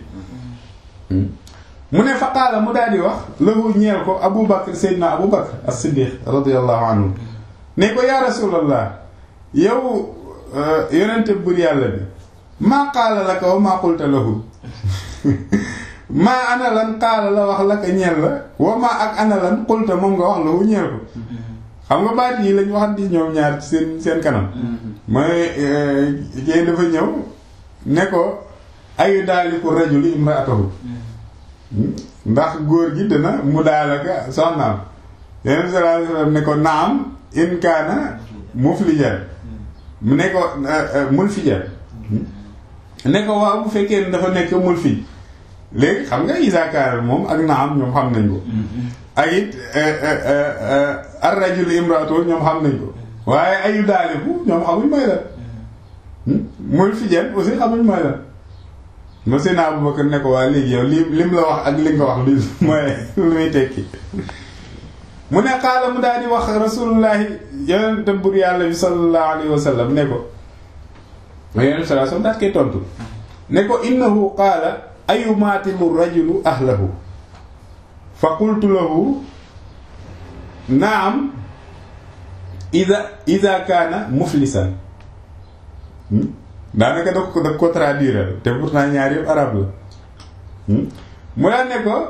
mu ne fa qaala mu daal di wax lahu ñeel ko abu bakr seydina abu bakr as-siddiq radiallahu anhu ne ko yaa rasulallah yow yonente bur yàlla bi maa qaala laka wa maa qulta lahu maa ana lan qaala la wax laka ñeel la wa maa ak ana lan qulta moom nga wax lahu ñeel ko xam nga baat yi lañ waxante ñoom ñaar ci seen seen kanam mooy kii dafa ñëw ne ko ayu daaliku rajuli imraatahu ndax góor gi dina mu daalaka soxnaam yeneen sallallahu alayhi wasallam ne ko naam in kaana muflijan mu ne ko mulfijan ne ko waaw bu fekkee ne dafa nekk mulfi léegi xam nga isaakaar moom ak naam ñoom xam nañ ko ak it ar rajul imraatu ñoom xam nañ ko waaye ayu daaliku ñoom xamuñ mooy lan mulfijan aussi xamuñ mooy lan ma seen Abubakar ne ko waa léegi yow li lim la wax ak li nga wax li mooy lu muy tekki mu ne xaala mu daal di wax rasulullahi yonent bur yàlla bi sallallahu alayhi wa sallam ne ko ma yonent sallallahu alayhi wa sallam daat koy tontu ne ko innahu qaala ayumaatilu rajulu ahlahu fa qultu lahu naam ida ida kaana muflisan daanaka da ko da ko traduire te pourtant ñaar yëpp arab la mu daan ne ko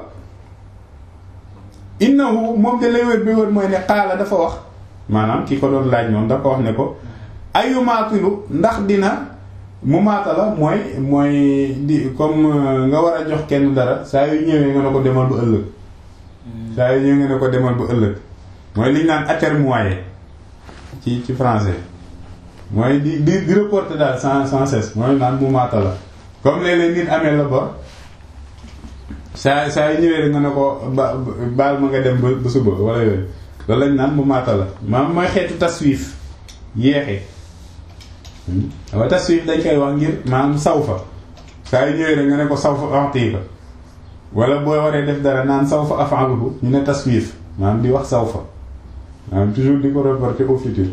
innahu moom de lay wér bi wér mooy ne xaala dafa wax maanaam ki ko doon laaj moom dafa wax ne ko ayumaatilu ndax dina mu maata la mooy mooy di comme nga war a jox kenn dara saa yu ñëwee nga ne ko demal bu ëllëg saa yu ñëwee nga ne ko demal bu ëllëg mooy li ñu naan atermoyer ci ci français mooy di di di reporter daal sans sans cesse mooy naan mu maata la comme léeg-léeg nit amee la bor saa saa yu ñëwee nga ne ko ba baal ma nga dem ba ba suba wala yooyu loolu lañ naan mu maata la maam mooy xeetu taswif yeexe waaye taswif dañ koy wax ngir maanaam saw fa saa yu ñëwee rek nga ne ko saw fa waxtii wala boo waree def dara naan saw fa af'aluhu ñu ne taswif maanaam di wax saw fa maanaam toujours di ko reporter au futur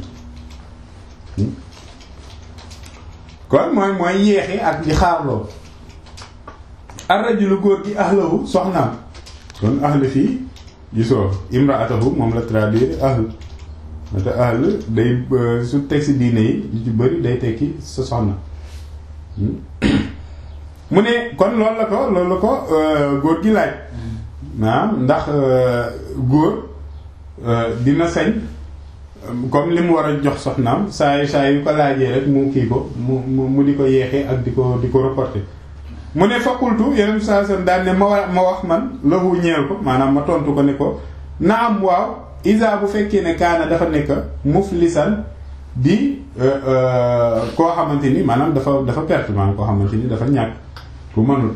kon mooy mooy yeexi ak di xaarloo ar-rajulu góor gi ahlahu soxnaam kon ahl fii gisoo imraatahu moom la traduire ahl te ahl day su texte diine yi yu ci bëri day tekki sa soxna mu ne kon loolu la ko loolu la ko góor gi laaj naam ndax góor dina sañ comme li mu war a jox soxnaam saa yu saa yu ko laajee rek mu kii ko mu mu di ko yeexee ak di ko di ko reporter mu ne fakultu yeneen saa seen daal ne ma wa ma wax man lahu ñeel ko maanaam ma tontu ko ne ko na am waaw isa bu fekkee ne kaana dafa nekk muflisan di koo xamante ni maanaam dafa dafa perte maanaam koo xamante ni dafa ñàkk ku mënul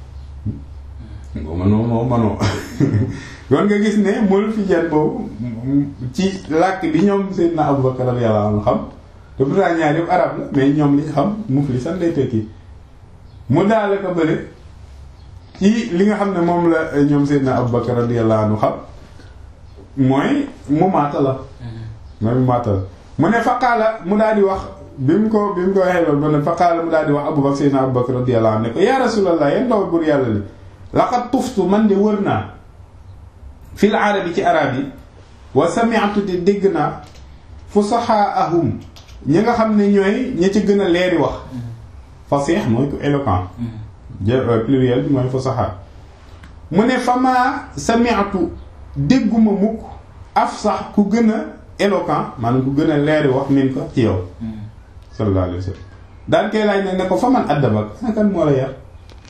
ko mënoo moo mënoo kon nga gis ne mul fi jan boobu ci làkk bi ñoom Seydina Abubakar radiyallahu anhu xam te pourtant ñaar yëpp arab la mais ñoom li xam muflisan lay tekki mu daale ko bële ci li nga xam ne moom la ñoom Seydina Abubakar radiyallahu anhu xam mooy mu maata la mooy mu maata la mu ne faqaala mu daal di wax bi mu ko bi mu ko waxee loolu ba ne faqaala mu daal di wax Abubakar Seydina Abubakar radiyallahu anhu ne ko yaa rasulallah yéen ndaw bur yàlla li laqad tuftu man de wër naa fil arabi ci arab yi wa sami'tu de dégg naa fusahaahum ñi nga xam ne ñooy ña ci gën a leeri wax fasih mooy ku éloquent pluriel bi mooy fusaha mu ne fama sami'tu dégguma mukk af sax ku gën a éloquent maanaam ku gën a leeri wax min ko ci yow sallallahu alayhi wa sallam daal koy laaj ne ne ko fa man addabak kan moo la yar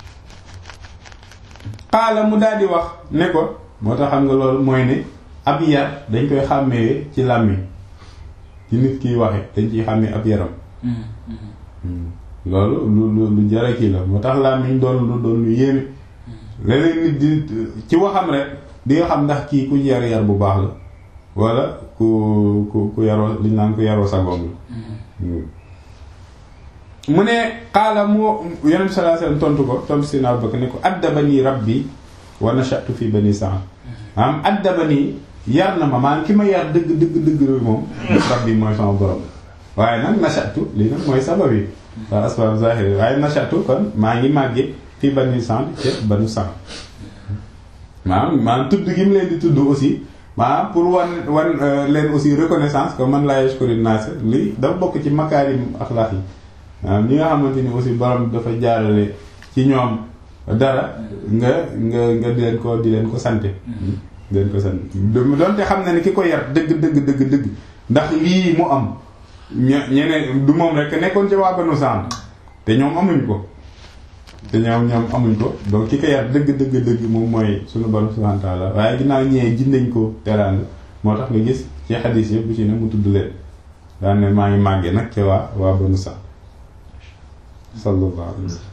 xaala mu daal di wax ne ko moo tax xam nga loolu mooy ne ab yar dañ koy xàmmee ci làmmiñ ci nit kiy waxe dañ ciy xàmmee ab yaram loolu lu lu lu jara kii la moo tax làmmiñ doon lu doon lu yéeme léeg-léeg nit di ci waxam rek di nga xam ndax kii ku yar yar bu baax la wala ku ku ku yaroo liñ naan ku yaroo sagoom la mu ne xaala moo yonent bi sallallahu alayhi wasallam tontu ko tontu si naa bëgg ne ko addabani rabbi wa nashatu fi bani Sa'd maanaam addabani yar na ma maanaam ki ma yar dëgg dëgg dëgg rek moom rabbi mooy sama borom waaye nag nashatu lii nag mooy sabab yi sa asbab zahiri waaye nashatu kon maa ngi màgge fi bani Sa'd te banu Sa'd maanaam maanaam tudd gi mu leen di tudd aussi maanaam pour wan wan leen aussi reconnaissance que man laa yashkuru naas lii dafa bokk ci makaarim axlaaq yi maanaam ñi nga xamante ni aussi borom dafa jaarale ci ñoom dara nga nga nga di leen ko di leen ko sante di leen ko sant doonte xam na ne ki ko yar dëgg dëgg dëgg dëgg ndax lii mu am ñe ñeneen du moom rek nekkoon ci waa Banu Sa'd te ñoom amuñ ko te ñoom ñoom amuñ ko donc ki ko yar dëgg dëgg dëgg moom mooy sunu borom subhanahu wa ta'ala waaye ginnaaw ñëwee ji nañ ko teraanga moo tax nga gis ci xadis yëpp bu ci ne mu tudd leen daan ne maa ngi màggee nag ca waa waa banu sax sallallahu alayhi wa sallam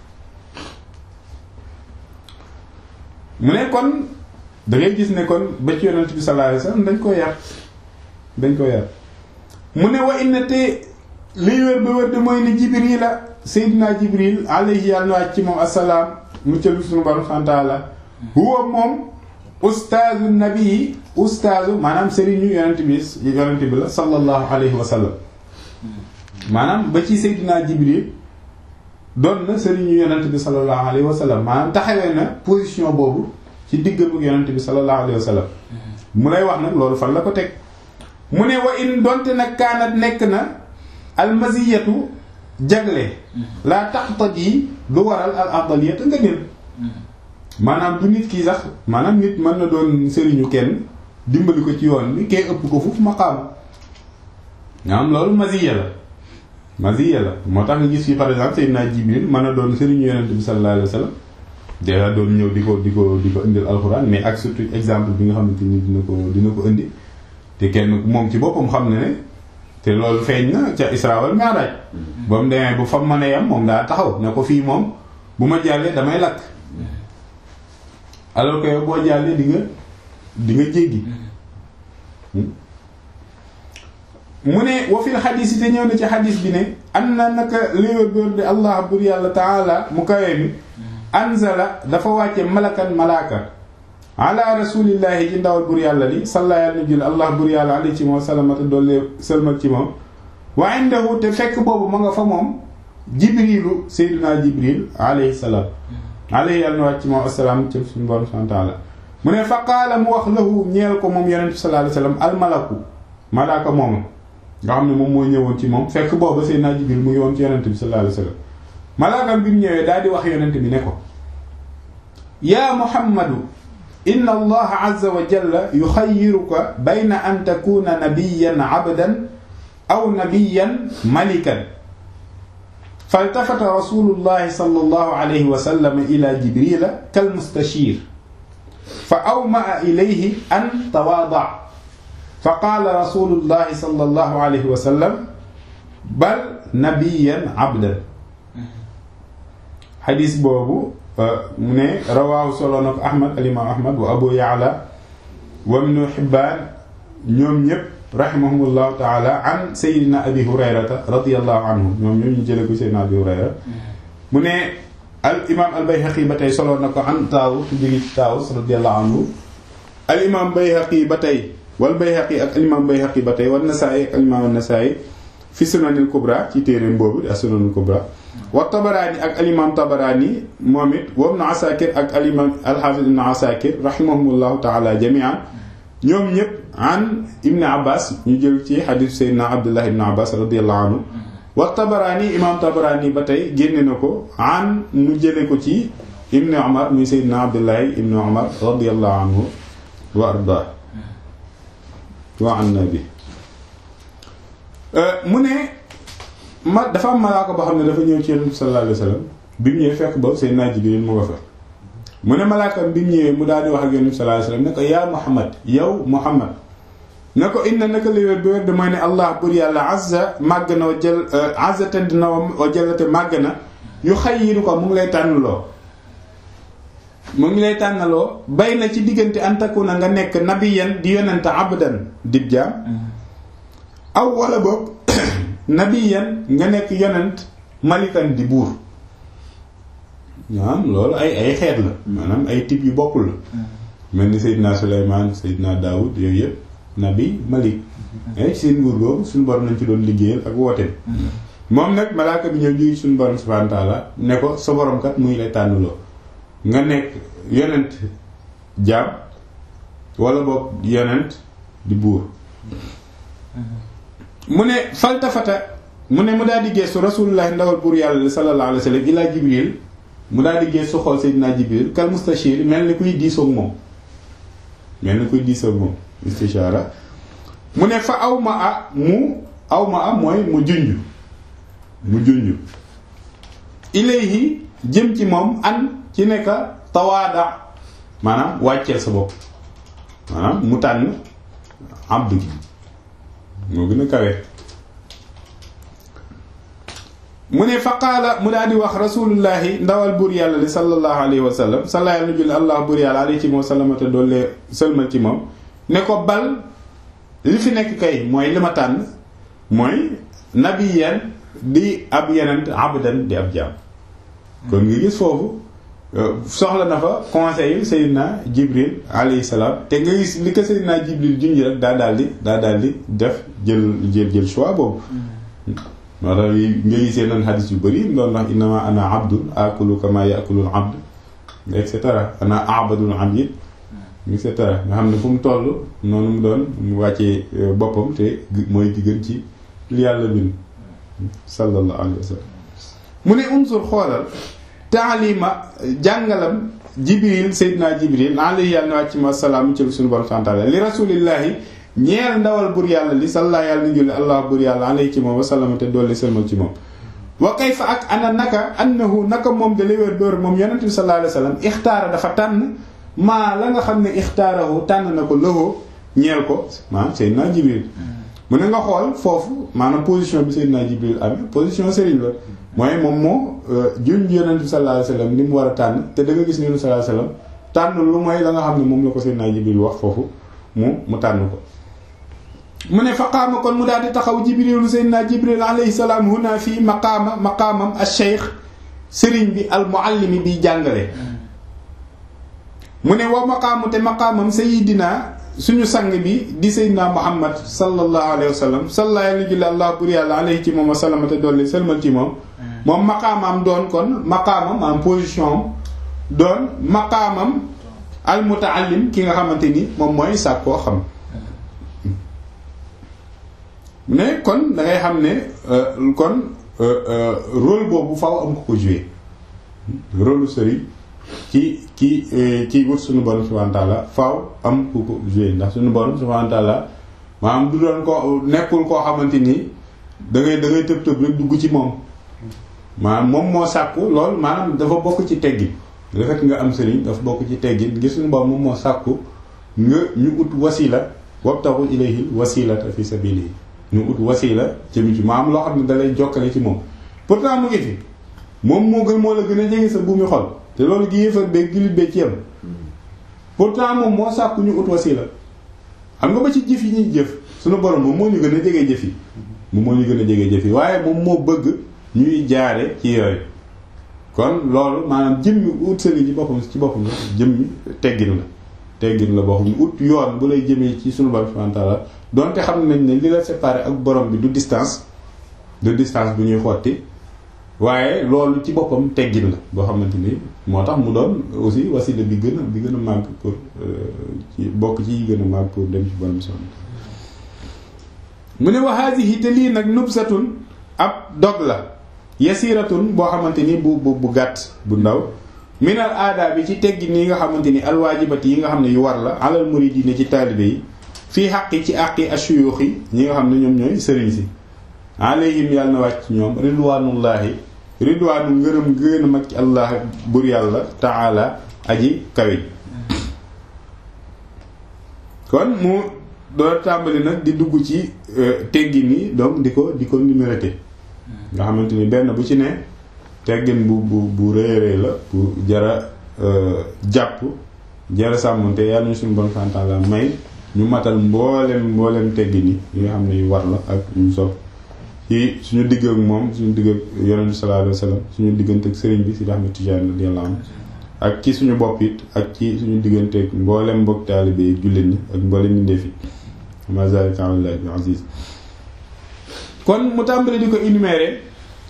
mu ne kon da ngay gis ne kon ba ci yonent bi sallallahu alayhi wa sallam dañ ko yar dañ ko yar mu ne wa inna te liy wér ba wér de mooy ne jibril la seydina jibril alayhi yàlla na wàcc ci moom assalaam mu cëlu suñu borom fantaala huwa moom ustaazu nabii ustaazu maanaam sëriñu yonent bi yonent bi la sallallahu alayhi wa sallam maanaam ba ci seydina jibril doon na sëriñu yonent bi sallallahu alayhi wa sallam maanaam taxawee na position boobu ci diggam ak yonent bi sallallahu alayhi wa sallam mu lay wax nag loolu fan la ko teg mu ne wa in donte nag kaanat nekk na almasiyatu jagle laa taqtadi du waral al afdaliyata nga gën maanaam du nit kii sax maanaam nit mën na doon sëriñu kenn dimbali ko ci yoon bi kee ëpp ko foofu maqaam maanaam loolu masiya la masiya la moo tax nga gis fii par exemple Seydina Jibril mën na doon sëriñu yonent bi sallallahu alayhi wa sallam déjà doon ñëw di ko di ko di ko indil alxuraan mais ak surtout exemple bi nga xamante ni dina ko dina ko indi te kenn moom ci boppam xam na ne te loolu feeñ na ca Isra wal Mi'raj ba mu demee bu fa mën a yem moom daa taxaw ne ko fii moom bu ma jàllee damay lakk alors que yow boo jàllee di nga di nga jéggi mu ne wa fil xadis yi te ñëw na ci xadis bi ne an na naka léwér góor de allah bur yàlla taala mu kawe mi anzala dafa wàcce malakan malaaka ala rasulillahi ci ndawal bur yàlla li salla yàlla na jul allah bur yàlla alay ci moom salamata doole sëlmal ci moom wa indahu te fekk boobu ma nga fa moom jibrilu sayyidina jibril alayhi salaam alayhi yàlla na wàcc ci moom asalaam ci suñu borom subhanahu wa ta'ala mu ne fa qaala mu wax lahu ñeel ko moom yonent bi sallallahu alayhi wasallam almalaku malaaka moom nga xam ne moom moo ñëwoon ci moom fekk booba sayyidina jibril mu ngi woon ci yonent bi sallallahu alayhi wasallam malaakam bi mu ñëwee daal di wax yonent bi ne ko yaa muhammadu inna allaha azza wa jalla yuxayyiruka bayna an takuna nabiyan abdan aw nabiyan malikan faltafata rasulullahi sallallahu alayhi wa sallam ila jibrila kalmustashir fa awmaa ilayhi an tawaada fa qaala rasulullahi sallallahu alayhi wa sallam bal nabiyan abdan xadis boobu mu ne rawaahu solo na ko ahmad alimaam ahmad wa abu yaala wa ibnu xibbaan ñoom ñëpp rahimahumullahu taala an sayidina abi hurayrata radiallahu anhu ñoom ñoom ñu jële ko sayidina abi hurayra mu ne al imam al bayhaqi ba tey solo na ko an taawus jóge ci taawus radiallahu anhu al imam bayhaqi ba tey wal bayhaqi ak al imam bayhaqi ba tey wal nasaayi ak al imam an nasaayi fi sunanil kubra ci téeréem boobu di as-sunanil kubra wa tabaraani ak alimam tabaraani moom it wa ibnu asakir ak alimam alxaafis ibnu asakir rahimahumullahu taala jamian ñoom ñëpp an ibni abbas ñu jël ci xadiis seydina abdullah ibnu abbas radiallahu anhu wa tabaraani imam tabaraani ba tey génne na ko an mu jële ko ci ibni omar muy seydina abdullahi ibnu omar radiallahu anhu wa arda wa an nabi mu ne ma dafa am malaaka boo xam ne dafa ñëw ci yonent bi sallallahu alayhi wasallam bi mu ñëwee fekk boobu Seydina Jibril mu nga fa mu ne malaaka bi mu ñëwee mu daal di wax ak yonent bi sallallahu alayhi wasallam ne ko yaa Muhammad yow Muhammad ne ko inna naka la wér bi wér de mooy ne allah bur yàlla azza màgg na wa jël azza tedd na wa jëlate màgg na yu xayyiru ko mu ngi lay tànnaloo mu ngi lay tànnaloo bay na ci diggante antakuna nga nekk nabiyan di yonent abdan dib jaam aw wala boog nabiyan nga nekk yonent malikan di buur maanaam loolu ay ay xeet la maanaam ay type yu bokkul la mel ni Seydina Souleymane Seydina Daoud yooyu yëpp nabi malik ay seen nguur googu suñu borom nañ ci doon liggéeyal ak woote moom nag malaaka bi ñëw jóge suñu borom subhanahu wa ta'ala ne ko sa borom kat muy lay tànnuloo nga nekk yonent jaam wala boog yonent di buur mu ne faltafata mu ne mu daal di geestu rasulullah ndawal buur yàlla sallallahu alayhi wa sallam ila jibril mu daal di geestu xool seydina jibril kal mustashir mel ni kuy diisoog moom mel ni kuy diisoog moom istishaara mu ne fa aw ma a mu aw ma a mooy mu junj mu junj ilayhi jëm ci moom an ci nekk tawaada maanaam wàcceel sa bopp maanaam mu tànn abdu gi moo gën a kawe mu ne fa qaala mu daal di wax rasulullahi ndawal buur yàlla li sallallahu alayhi wa sallam salla yàlla julli allah buur yàlla alayhi ci moom sallamata doole sëlmal ci moom ne ko bal li fi nekk kay mooy li ma tànn mooy nabiyan di ab yenent abdan di ab jaam kon nga gis foofu soxla na fa conseil Seydina Jibril alayhi salaam te nga gis li ko Seydina Jibril junj rek daa daal di daa daal di def jël jël jël choix boobu moo tax nga gisee nan xadis yu bëri doon wax innama ana abdun akulu kama yakulul abd et cetera ana abadul abid et cetera nga xam ne fu mu toll noonu mu doon mu wàccee boppam te mooy di gën ci li yàlla bind sallallahu alayhi wa sallam mu ne unsur xoolal taalima jàngalam jibril seydina jibril alayhi yàlla na wàcc ma salaam ci suñu borom santaala li rasulillahi ñeel ndawal bur yàlla li salla yàlla ni julli allah bur yàlla alayhi ci moom wa sallama te dolli sëlmal ci moom wa kayfa ak ana naka annahu naka moom de léwéer dóor moom yonent bi sallallahu alayhi wa sallam ixtaara dafa tànn maa la nga xam ne ixtaarahu tànn na ko lëhoo ñeel ko maanaam seydina jibril mu ne nga xool foofu maanaam position bi seydina jibril amee position sëriñ la mooy moom moo junj yonent bi sallallahu alayhi wa sallam ni mu war a tànn te da nga gis ni yonent sallallahu alayhi wa sallam tànn lu mooy la nga xam ne moom la ko seydina jibril wax foofu mu mu tànn ko mu ne fa qaama kon mu daal di taxaw jibrilu seydina jibril alayhi salaam huna fii maqaama maqaamam al cheikh sëriñ bi al muallimi biy jàngale mu ne wa maqaamu te maqaamam sayidina suñu sang bi di seydina muhammad sallallahu alayhi wa sallam sallallahu alayhi allah bur yàlla alayhi ci moom wa sallama te dolli sëlmal ci moom moom maqaamam doon kon maqaamam am position am doon maqaamam al mutaallim ki nga xamante ni moom mooy sàkk koo xam ne kon da ngay xam ne kon rôle boobu faaw am ko ko joué rôle sëriñ ci ci ci wut suñu borom subhanahu wa ta'ala faaw am ku ko joué ndax suñu borom subhanahu wa ta'ala maanaam du doon ko nekkul koo xamante ni da ngay da ngay tëb tëb rek dugg ci moom maanaam moom moo sàkku lool maanaam dafa bokk ci teggin le fait nga am sëriñ dafa bokk ci teggin ngir suñu borom moom moo sàkku nga ñu ut wasila wabtaxu ilayhi wasilata fi sabilihi ñu ut wasila jëm ci maam loo xam ne da lay jokkale ci moom pourtant mu ngi fi moom moo gën moo la gën a jege sa buumi xol te loolu gi yéefar beeg jullit bee ci yam pourtant moom moo sàkku ñu ut wasila xam nga ba ci jëf yi ñuy jëf suñu borom moom moo ñu gën a jege jëf yi moom moo ñu gën a jege jëf yi waaye moom moo bëgg ñuy jaare ci yooyu kon loolu maanaam jëmmi ut sëriñ ci boppam ci boppam la jëmmi teggin la teggin la boo xam ne ut yoon bu lay jëmee ci sunu borom subhanahu wa ta'ala donte xam nañ ne li la séparé ak borom bi du distance du distance bu ñuy xotti waaye loolu ci boppam teggin la boo xamante ni moo tax mu doon aussi wasila bi gën a bi gën a màgg pour ci bokk ci yi gën a màgg pour dem ci borom subhanahu mu ne wa haadihi te lii nag nubsatun ab dog la yasiratun boo xamante ni bu bu bu gàtt bu ndaw minal aada bi ci teggin yi nga xamante ni alwaajibati yi nga xam ne yu war la alal muridine ci taalibe yi fii xaqi ci àqi ashuyuux yi ñi nga xam ne ñoom ñooy sëriñ si alayhim yàlla na wàcc ñoom ridwanullahi ridwaanu ngërëm gën a mag ci allah bur yàlla taala aji kawi kon mu door tàmbali nag di dugg ci teggin yi donc di ko di ko numéroté nga xamante ni benn bu ci ne teggin bu bu bu rëy rëy la bu jara jàpp jara sàmmante yàlla ñu suñu bon fantaan la may ñu matal mboolem mboolem teggin yi yi nga xam ne yu war la ak ñu sopp ci suñu digg ak moom suñu digg ak yonent sallallahu alayhi wasallam suñu diggante ak sëriñ bi si Ahmad Tijaan radiyallahu anhu ak ci suñu bopp it ak ci suñu diggante ak mboolem mbokk taalibe yi jullit ñi ak mboolem ñu ndefi ma zalika alallahi bi aziz kon mu tàmbali di ko énumérer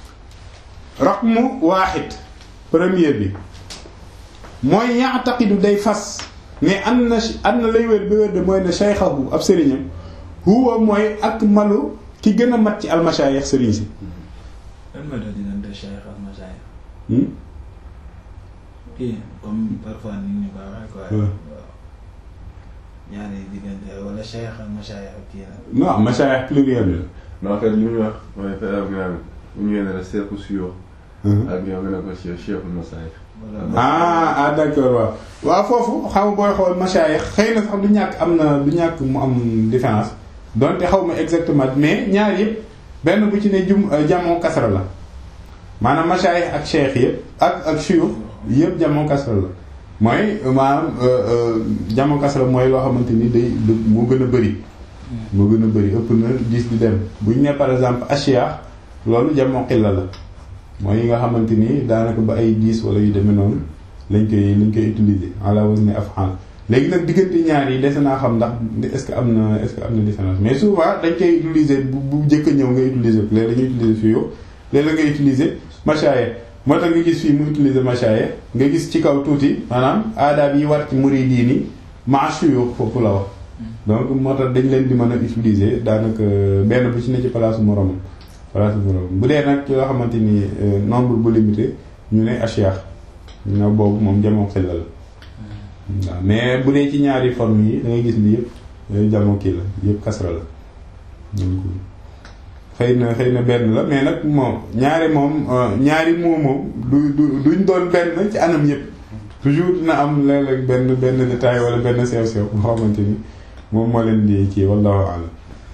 raqmu waaxid premier bi mooy ya'taqidu day fas ne an na an na lay wér ba wér de mooy ne shaykhahu ab sëriñam huwa mooy ak malu ki gën a mat ci almashaayix sëriñ si lan mooy doon diggante cheikh ak masaayix kii comme parfois nit ñi ko waxee quoi ñaari diggante wala cheikh ak masaayix ak kii nag non mashaayix pluriel bi la non en fait li muy wax mooy par exemple bu ñu nee la cercle suivant ak yow nga ne ko cheikh cheikhul masaayix ah ah d'accord waaw waaw foofu xaw booy xool machaayix xëy na sax du ñàkk am na du ñàkk mu am différence donte xaw ma exactement mais ñaar yëpp benn bu ci ne jum jamoo kasra la maanaam machaayix ak cheikh yëpp ak ak shuyukh yëpp jamoo kasra la mooy maanaam jamoo kasra mooy loo xamante ni day moo gën a bëri moo gën a bëri ëpp na gis di dem bu ñu ne par exemple ashiya loolu jamoo xilla la mooy yi nga xamante ni daanaka ba ay dix wala yu demee noonu lañ koy lañ koy utiliser ala wazni af'al léegi nag diggante ñaar yi dese naa xam ndax est-ce que am na est-ce que am na différence mais souvent dañ koy utiliser bu bu njëkk a ñëw nga utiliser ko léegi dañuy utiliser fii yow léeg-léeg nga utiliser machaye moo tax nga gis fii mu utiliser machaye nga gis ci kaw tuuti maanaam aadaab yi war ci muridi ni ma shuyukh foofu la wax donc moo tax dañ leen di mën a utiliser daanaka benn bu ci ne ci place moroom place moroom bu dee nag ci loo xamante ni nombre bu limité ñu ne ashiyax na boobu moom jamoo xilla la waaw mais bu dee ci ñaari forme yi da ngay gis ni yëpp jamoo kii la yëpp kasra la donc xëy na xëy na benn la mais nag moom ñaari moom ñaari moo moom du du duñ doon benn ci anam yëpp toujours dina am léeg-léeg benn benn détail wala benn sew sew boo xamante ni moom moo leen di kii wallahu a'lam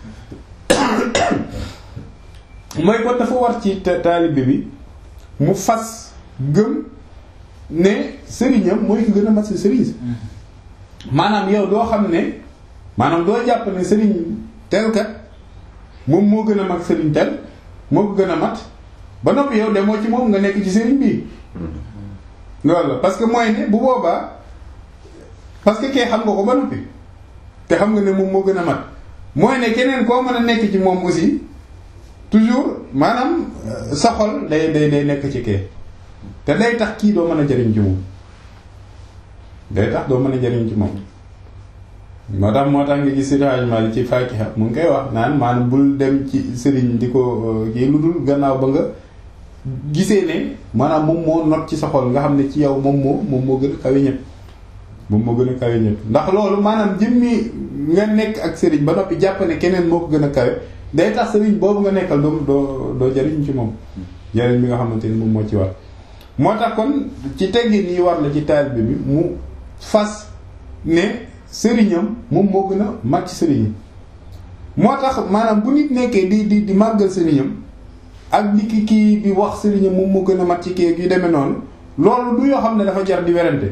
mooy kon dafa war ci taalibe bi mu fas gëm ne sëriñam mooy ki gën a mat si sëriñ maanaam yow doo xam ne maanaam doo jàpp ne sëriñ telkat moom moo gën a mag sëriñ tel moo ko gën a mat ba noppi yow demoo ci moom nga nekk ci sëriñ bii loolu la parce que mooy ne bu boobaa parce que kee xam nga ko ba noppi te xam nga ne moom moo gën a mat mooy ne keneen koo mën a nekk ci moom aussi toujours maanaam sa xol day day day nekk ci kee te day tax kii doo mën a jariñ ci moom day tax doo mën a jariñ ci moom moo tax moo tax nga gis siragement ci Faakiha mu ngi koy wax naan maanaam bul dem ci sëriñ di ko kii lu dul gannaaw ba nga gisee ne maanaam moom moo not ci sa xol nga xam ne ci yow moom moo moom moo gën a kawe ñëpp moom moo gën a kawe ñëpp ndax loolu maanaam jëmmi nga nekk ak sëriñ ba noppi jàpp ne keneen moo ko gën a kawe day tax sëriñ boobu nga nekkal doo doo doo jariñ ci moom jariñ bi nga xamante ni moom moo ci war moo tax kon ci teggin yi war la ci taalibe bi mu fas ne sëriñam moom moo gën a mag ci sëriñam moo tax maanaam bu nit nekkee di di di màggal sëriñam ak di ki kii di wax sëriñam moom moo gën a mag ci kii yu demee noonu loolu du yoo xam ne dafa jar di werante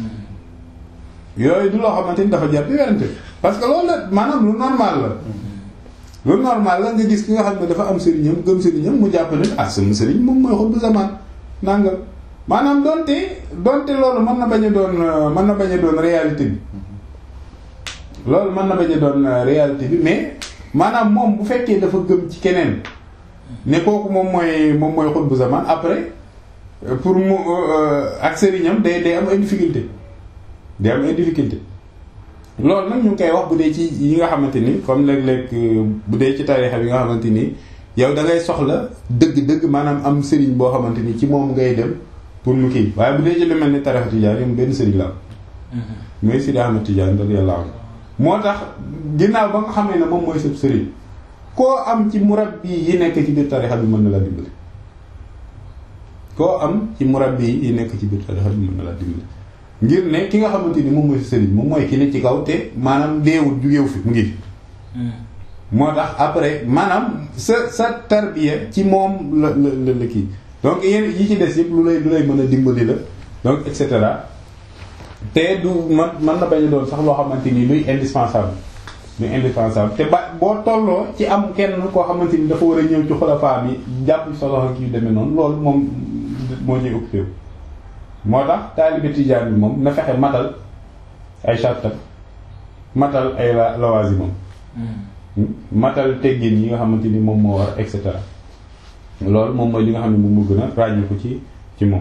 yooyu du loo xamante ni dafa jar di werante parce que loolu la maanaam lu normal la lu normal la nga gis ki nga xam ne dafa am sëriñam gëm sëriñam mu jàpp ne ah sama sëriñ moom mooy xutbu zamaan nangam maanaam donte donte loolu mën na bañ a doon mën na bañ a doon réalité bi loolu mën na bañ a doon réalité bi mais maanaam moom bu fekkee dafa gëm ci keneen ne kooku moom mooy moom mooy xutbu zamaan après pour mu ak sëriñam day day am ay difficulté day am ay difficulté loolu nag ñu ngi koy wax bu dee ci yi nga xamante ni comme léeg-léeg bu dee ci tarixa bi nga xamante ni yow da ngay soxla dëgg-dëgg maanaam am sëriñ boo xamante ni ci moom ngay dem pour mu kii waaye bu dee ci lu mel ni tarixa tijaan yow benn sëriñ la am mooy Sidi Ahmad Tijaan radiyallahu anhu moo tax ginnaaw ba nga xamee ne moom mooy sëb sëriñ koo am ci murabbi yi nekk ci biir tarixa bi mën na la dimbali koo am ci murabbi yi nekk ci biir tarixa bi mën na la dimbali ngir ne ki nga xamante ni moom mooy sa sëriñ moom mooy ki ne ci kaw te maanaam deewul jugeewu fi mu ngi fi moo tax après maanaam sa sa tarbiya ci moom la la la kii donc yéen yi ci des yëpp lu lay lu lay mën a dimbali la donc et cetera te du man mën na bañ a doon sax loo xamante ni luy indispensable luy indispensable te ba boo tolloo ci am kenn koo xamante ni dafa war a ñëw ci xolofaa bi jàpp solo ak yu demee noonu loolu moom moo ñuy occupé moo tax taalibe tijaan bi moom na fexe matal ay chartam matal ay lawaasimam matal teggin yi nga xamante ni moom moo war et cetera loolu moom mooy li nga xam ne moom moo gën a ràññu ko ci ci moom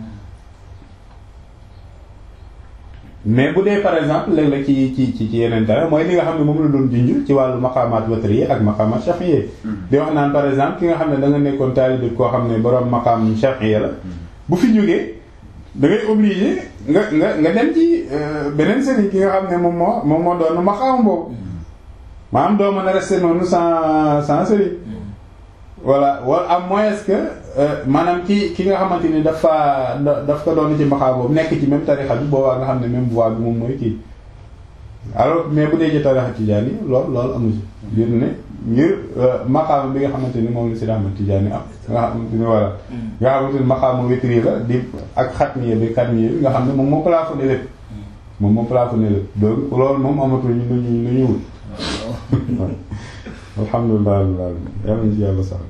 mais bu dee par exemple léeg-léeg ci ci ci ci yeneen tara mooy li nga xam ne moom la doon junj ci wàllu maqaamaat watriye ak maqaamaat shafiye di wax naan par exemple ki nga xam ne da nga nekkoon taalibe koo xam ne borom maqaam shafiye la bu fi jógee da ngay obligé nga nga nga dem ci beneen sëriñ ki nga xam ne moom moo moom moo doon maqaam boobu maanaam doo mën a rester noonu sans sans sëriñ voilà wala à moins que maanaam ki ki nga xamante ni dafa daf ko doon ci maqaam boobu nekk ci même tarixa bi boobaa nga xam ne même voie bi moom mooy kii alors mais bu dee ci tarixa Tijaani lool loolu amu ci ngir ne ngir maqaam bi nga xamante ni moom la Sidi Ahmad Tijaani am nga xamante ni voilà nga xamante ni maqaamu witri la di ak xatmiya bi xatmiya bi nga xam ne moom moo plafonné lépp moom moo plafonné lépp donc loolu moom amatul lu ñu lu ñu wut alhamdulilah yàlla na ci yàlla sax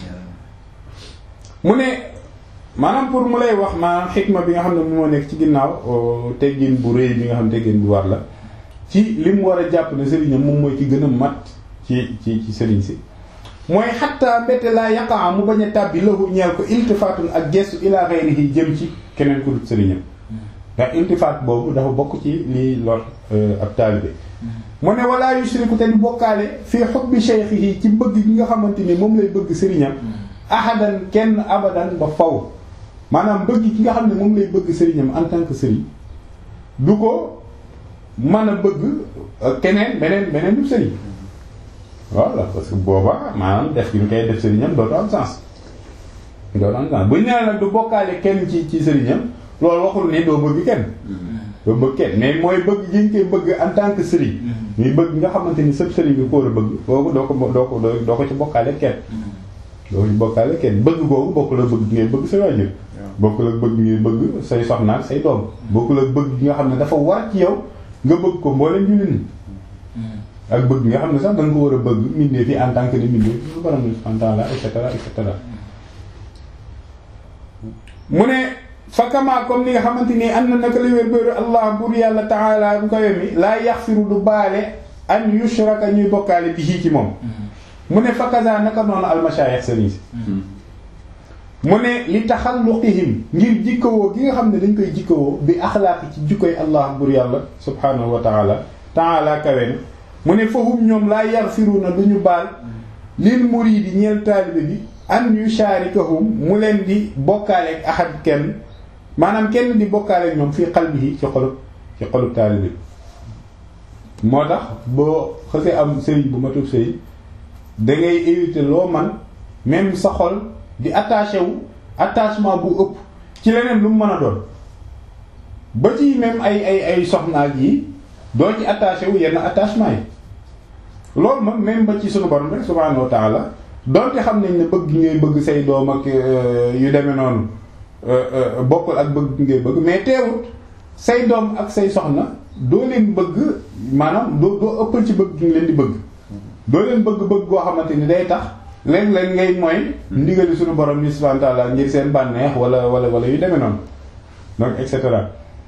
mu ne maanaam pour mu lay wax maanaam xikma bi nga xam ne moo nekk ci ginnaaw teggin bu rëy bi nga xam ne teggin bu war la ci li mu war a jàpp ne sëriñam moom mooy ki gën a mat ci ci ci sëriñ si mooy xatta mbette laa yaqaa mu bañ a tàbbi lahu ñeel ko iltifaatun ak gestu ila ghayrihi jëm ci keneen ku dul sëriñam ndax iltifaat boobu dafa bokk ci lii lor ab taalibe mu ne wala yushriku te ni bokkaale fii hubbi shaykhihi ci bëgg gi nga xamante ni moom lay bëgg sëriñam ahadan kenn abadan ba faw maanaam bëgg ki nga xam ne moom lay bëgg sëriñam en tant que sëriñ du ko mën a bëgg keneen beneen beneen du sëriñ voilà parce que booba maanaam def gi ñu koy def sëriñam dootu am sens dootu am sens bu ñu nee nag du bokkaale kenn ci ci sëriñam loolu waxul ne doo bëgg kenn doo bëgg kenn mais mooy bëgg gi nga koy bëgg en tant que sëriñ muy bëgg nga xamante ni sëb sëriñ bi ko war a bëgg boobu doo ko doo ko doo ko ci bokkaale kenn doo ci bokkaale kenn bëgg googu bokkul ak bëgg ngay bëgg say waajur bokkul ak bëgg ngay bëgg say soxna ak say doom bokkul ak bëgg gi nga xam ne dafa war ci yow nga bëgg ko mbooleem jullit ñi ak bëgg nga xam ne sax da nga ko war a bëgg mindee fi en tant que ni mindee fi lu borom en tant la et cetera et cetera mu ne fakama comme ni nga xamante ni am na naka la wér béru allah bur yàlla taala bu ko yemi laa yaxfiru du baale an yushraka ñuy bokkaale bi ci moom mu ne fakaza naka noonu almashayikh sëriñ si mu ne li taxalluqihim ngir jikkawoo gi nga xam ne dañ koy jikkawoo bi axlaaqi ci jikkoy allah bur yàlla subhanahu wa taala taala kawen mu ne fahum ñoom laa yaxfiruna du ñu baal lil muridi ñeel taalibe bi an yusharikahum mu leen di bokkaaleeg ahad kenn maanaam kenn di bokkaaleeg ñoom fii qalbihi ci xolub ci xolub taalibe bi moo tax boo xësee am sëriñ bu matub sëriñ da ngay éviter loo man même sa xol di attaché wu attachement bu ëpp ci leneen lu mu mën a doon ba ci même ay ay ay soxnaak yi doo ci attaché wu yenn attachement yi loolu moom même ba ci sunu borom rek subhaanahu wa ta'ala donte xam nañ ne bëgg ngay bëgg say doom ak yu demee noonu bokkul ak bëgg ngay bëgg mais teewut say doom ak say soxna doo leen bëgg maanaam doo doo ëppal ci bëgg gi nga leen di bëgg doo leen bëgg-bëgg goo xamante ni day tax léeg-léeg ngay mooy ndigali suñu borom ni subhanahu wa ta'ala ngir seen bànneex wala wala wala yu demee noonu donc et cetera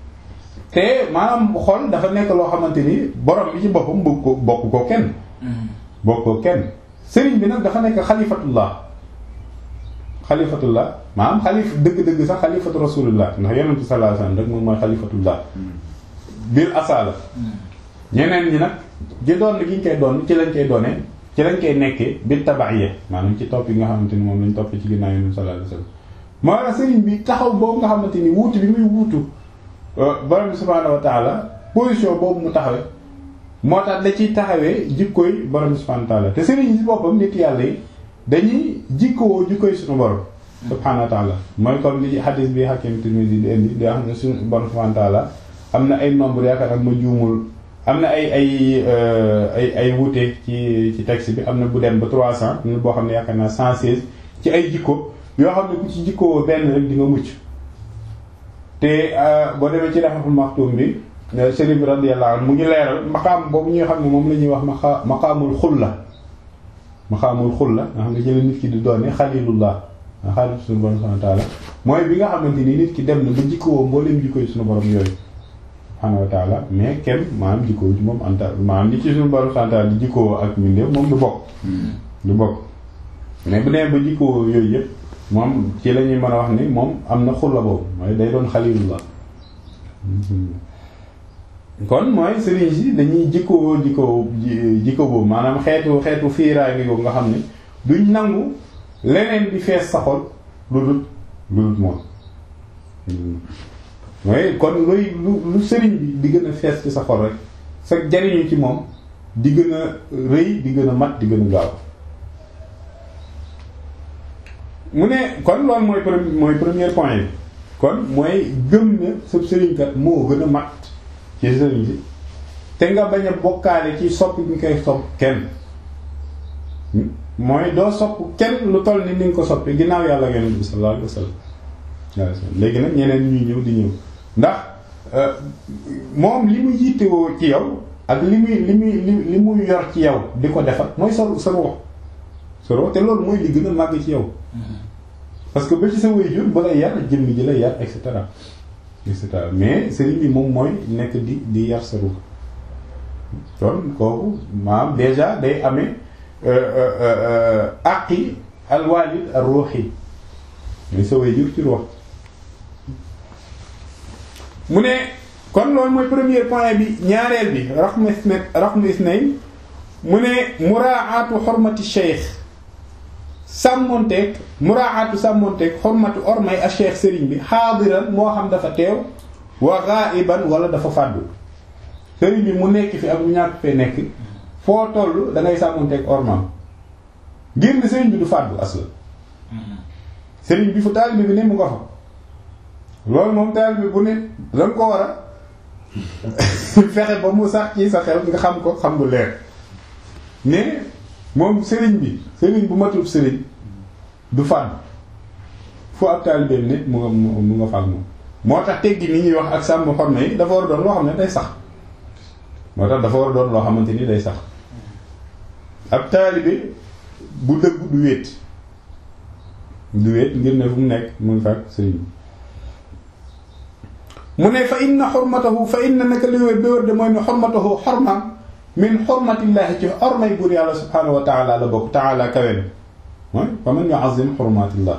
te maanaam xol dafa nekk loo xamante ni borom bi ci boppam bëgg ko bokk ko kenn bokk ko kenn sëriñ bi nag dafa nekk xalifatullah xalifatullah maanaam xalif dëgg-dëgg sax xalifatu rasulullah ndax yonent bi sallallahu alayhi wasallam rek moom mooy xalifatullah bil asala ñeneen ñi nag ci doon gi ñu koy doon ci lañ koy doonee ci lañ koy nekkee bil tabaiyya maanaam ci topp yi nga xamante ni moom lañ topp ci ginnaaw yonent bi sallallahu alayhi wasallam moo tax sëriñ bi taxaw boobu nga xamante ni wuutu bi muy wuutu borom bi subhaanahu wa taala position boobu mu taxawee moo tax da ciy taxawee jikkooy borom bi subhaanahu wa taala te sëriñ si boppam nit yàlla yi dañuy jikkoo jikkooy suñu borom subhaanahu wa taala mooy comme li hadis bi Hakim Tirmidhi di indi di xam ne suñu borom subhaanahu wa taala am na ay nombre yaakaar ak ma juumul am na ay ay ay ay wuute ci ci texte bi am na bu dem ba 300 am na boo xam ne yaakaar naa 116 ci ay jikko yoo xam ne ku ci jikkoo benn rek di nga mucc te boo demee ci Rahmatul Maxtum bi Sëriñ bi radiyallahu anhu mu ngi leeral maqaam boobu ñuy xam ne moom la ñuy wax maqa maqaamul xulla maqaamul xulla nga xam ne jële nit ki di doone xalilullah nga xalilu suñu borom subhanahu wa ta'ala mooy bi nga xamante ni nit ki dem na ba jikkoo mbooleem jikko yi suñu borom yooyu subhanahu wa ta'ala mais kenn maanaam jikkoo ci moom anta maanaam li ci suñu borom subhanahu wa ta'ala di jikkoo ak mbindeef moom du bokk du bokk mais bu nee ba jikkoo yooyu yëpp moom ci la ñuy mën a wax ni moom am na xulla boobu mooy day doon xalilullah kon mooy sëriñ si dañuy jikkoo jikkoo jikko boobu maanaam xeetu xeetu fiiraay ngi boobu nga xam ne duñ nangu leneen di fees sa xol lu dul lu dul moom mooy kon luy lu lu sëriñ bi di gën a fees ci sa xol rek sa jariñu ci moom di gën a rëy di gën a mat di gën a gaaw mu ne kon loolu mooy premier mooy premier point bi kon mooy gëm ne sa sëriñkat moo gën a mat ci sëriñ si te nga bañ a bokkaale ci sopp ñu koy sopp kenn mooy doo sopp kenn lu toll ni ni nga ko soppi ginnaaw yàlla yonent bi sallallahu alayhi wasallam léegi nag ñeneen ñuy ñëw di ñëw ndax moom li mu yittewoo ci yow ak li muy li muy li muy yor ci yow di ko defar mooy sa sa ruux sa ruux te loolu mooy li gën a màgg ci yow parce que ba ci sa waajur ba lay yar jëmm ji lay yar et cetera et cetera mais sëriñ bi moom mooy nekk di di yar sa ruux kon kooku maam déjà day amee aqi alwalid ar ruuxi muy sa waajur ci ruux mu ne kon loolu mooy premier point bi ñaareel bi raxmu isne raxmu isnayn mu ne muraaatu xormati cheikh sàmmonteeg muraaatu sàmmonteeg xormati ormay a cheikh sëriñ bi xaadiran moo xam dafa teew wa ghaiban wala dafa fàddu sëriñ bi mu nekk fi ak mu ñàkk fee nekk foo toll da ngay sàmmonteeg ormam ngir ne sëriñ bi du fàddu asla sëriñ bi fu taalibe bi ne mu nga fa loolu moom taalibe bu ne da nga ko war a fexe ba mu sax ci sa xel nga xam ko xam lu leer mais moom sëriñ bi sëriñ bu matul sëriñ du fàdd fu ab taalibe bi ne mu nga mu nga fàgg moom moo tax teggi ni ñuy wax ak sàmm xorma yi dafa war a doon loo xam ne day sax moo tax dafa war a doon loo xamante ni day sax ab taalibe bu dëgg du wéet du wéet ngir ne fu mu nekk mu ngi fàgg sëriñ bi mu ne fa inna xormatahu fa inna naka li wér ba wér de mooy ne xormatahu xormaam min xormatillahi ci xormay buur yàlla subhaanahu wa taala la bokk taala kawen mooy fa man yu'azzim xormatillah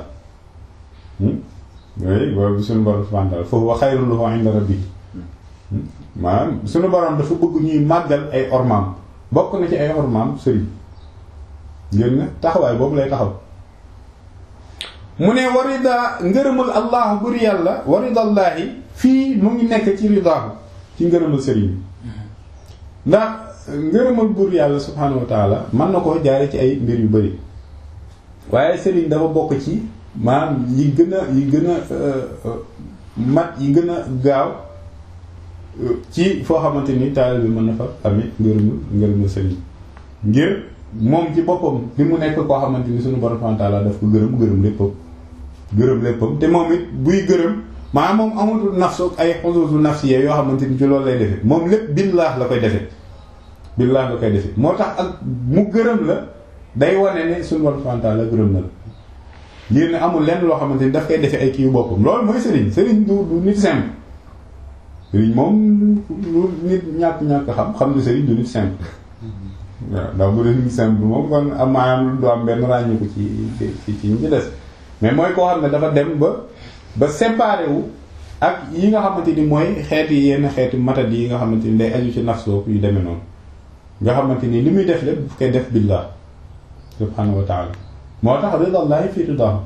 yooyu boobu suñu borom subhaanahu wa taala fa huwa xayrun lahu inda rabbih maanaam suñu borom dafa bëgg ñuy màggal ay ormaam bokk na ci ay ormaam sëriñ ngir ne taxawaay boobu lay taxaw mu ne warida ngërëmal allah buur yàlla waridallaahi fii mu ngi nekk ci ridaahu ci ngërëmal sëriñ bi ndax ngërëmal buur yàlla subhaanahu wa taala mën na koo jaare ci ay mbir yu bari waaye sëriñ dafa bokk ci maanaam yi gën a yi gën a mat yi gën a gaaw ci foo xamante ni taal bi mën na fa amee ngërëmul ngërëmul sëriñ ngir moom ci boppam bi mu nekk koo xamante ni suñu borom subhaanahu wa taala daf ko gërëm gërëm léppam gërëm léppam te moom it buy gërëm maanaam moom amatul nafsu ay xusuusu nafsiye yoo xamante ni ci loolu lay defee moom lépp billaah la koy defee billaah la koy defee moo tax ak mu gërëm la day wane ne suñu borom subhaanahu wa taala gërëm na la ngir ne amul lenn loo xamante ni daf koy defee ay kii boppam loolu mooy sëriñ sëriñ du du nit simple sëriñ moom lu nit ñàkk ñàkk xam xam ne sëriñ du nit simple waaw ndax bu dee nit simple moom kon am maanaam du am benn ràññu ko ci ci ci ñu ci des mais mooy koo xam ne dafa dem ba ba séparé wu ak yi nga xamante ni mooy xeeti yenn xeeti matadi yi nga xamante ni day aju ci nafsoo yu demee noonu nga xamante ni li muy def lépp daf koy def billah subhanahu wa taala moo tax ridallahi fii ridahu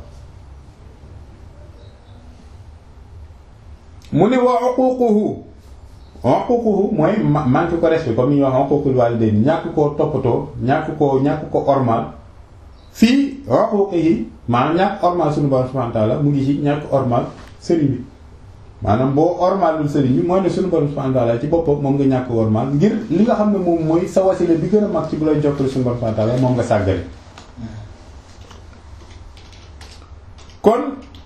mu ne wa uququhu uququhu mooy manque ko respect comme ni ñuy wax uququl walidayn ñàkk koo toppatoo ñàkk koo ñàkk ko ormal fii uquqihi maanaam ñàkk ormal suñu borom subhanahu wa ta'ala mu ngi ci ñàkk ormal sëriñ bi maanaam boo ormalul sëriñ bi mooy ne suñu borom subhanahu wa ta'ala ci boppam moom nga ñàkk ormal ngir li nga xam ne moom mooy sa wasila bi gën a mag ci bu lay jokkale suñu borom subhanahu wa ta'ala moom nga sàggale kon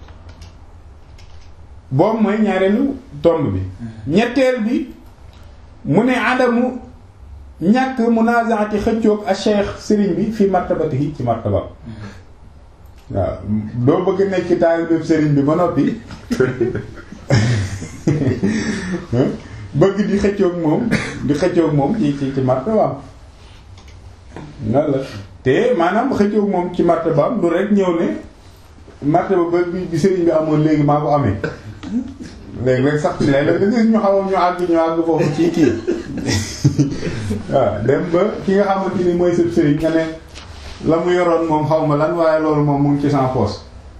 boobu mooy ñaareelu tomb bi ñetteel bi mu ne adamu ñàkk munazaati xëccoog a cheikh sëriñ bi fi martabatihi ci martaba waaw doo bëgg nekk taalibe sëriñ bi ba noppi bëgg di xëccoog moom di xëccoog moom ci ci ci martabaam nga la te maanaam xëccoog moom ci martabaam du rek ñëw ne martaba ba bi sëriñ bi amoon léegi maa ko amee léegi rek sax léeg-léeg da gis ñu xaw ñu àgg ñu àgg foofu ci kii waaw dem ba ki nga xamante ni mooy sëb sëriñ nga ne la mu yoroon moom xaw ma lan waaye loolu moom mu ngi ci sans force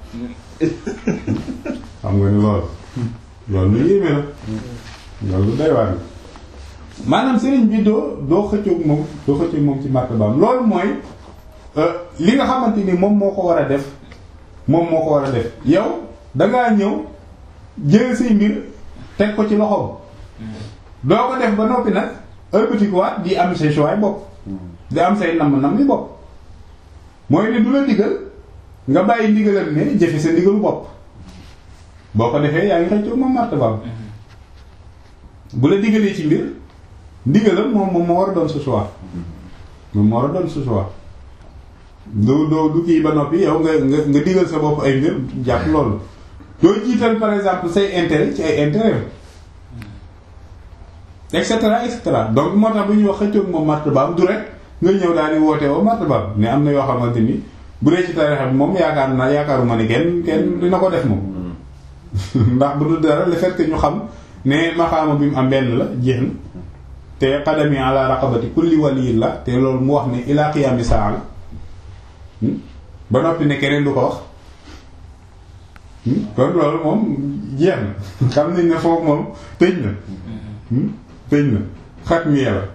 xam nga ni loolu loolu lu yéeme la loolu lu doy waar maanaam sëriñ bi doo doo xëccoog moom doo xëccoog moom ci martabaam loolu mooy li nga xamante ni moom moo ko war a def moom moo ko war a def yow dangaa ñëw jël say mbir teg ko ci loxoom doo ko def ba noppi nag ëlbatikuwaat di am say choix bopp di am say nam nam li bopp mooy ne du la digal nga bàyyi ndigalam ne jëfe sa ndigalu bopp boo ko defee yaa ngi xëccoo moom martabaam bu la digalee ci mbir ndigalam moom moom moo war a doon sa choix moom moo war a doon sa choix doo doo du kii ba noppi yow nga nga nga digal sa bopp ay mbir jàpp loolu doo jiital par exemple say intérêt ci ay intérêt et cetera et cetera donc moo tax bu ñuy wax xëccoog moom martabaam du rek nga ñëw daal di woote woo martabaam ne am na yoo xamante ni bu dee ci tarixa bi moom yaakaar naa yaakaaruma ne kenn kenn dina ko def moom ndax bu dul dara le fait que ñu xam ne maxaama bi mu am benn la jeex na te qadami ala raqabati kulli waliyin la te loolu mu wax ne ila qiyami saa la ba noppi ne keneen du ko wax kon loolu moom jeex na xam nañ ne foofu moom tëj na tëj na xat mi la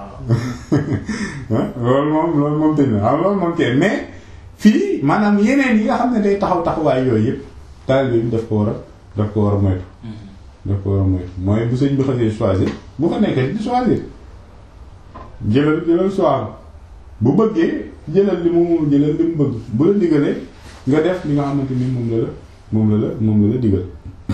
loolu moom loolu moom tëj na waaw loolu moom kenn mais fii maanaam yeneen yi nga xam ne day taxaw taxawaay yooyu yëpp taalibe bi daf ko war a daf ko war a moytu daf ko war a moytu mooy bu sëñ bi xasee choisir bu fa nekkee di choisir jëlal jëlal choix bu bëggee jëlal li mu jëlal li mu bëgg bu la digalee nga def li nga xamante ni moom la la moom la la moom la la digal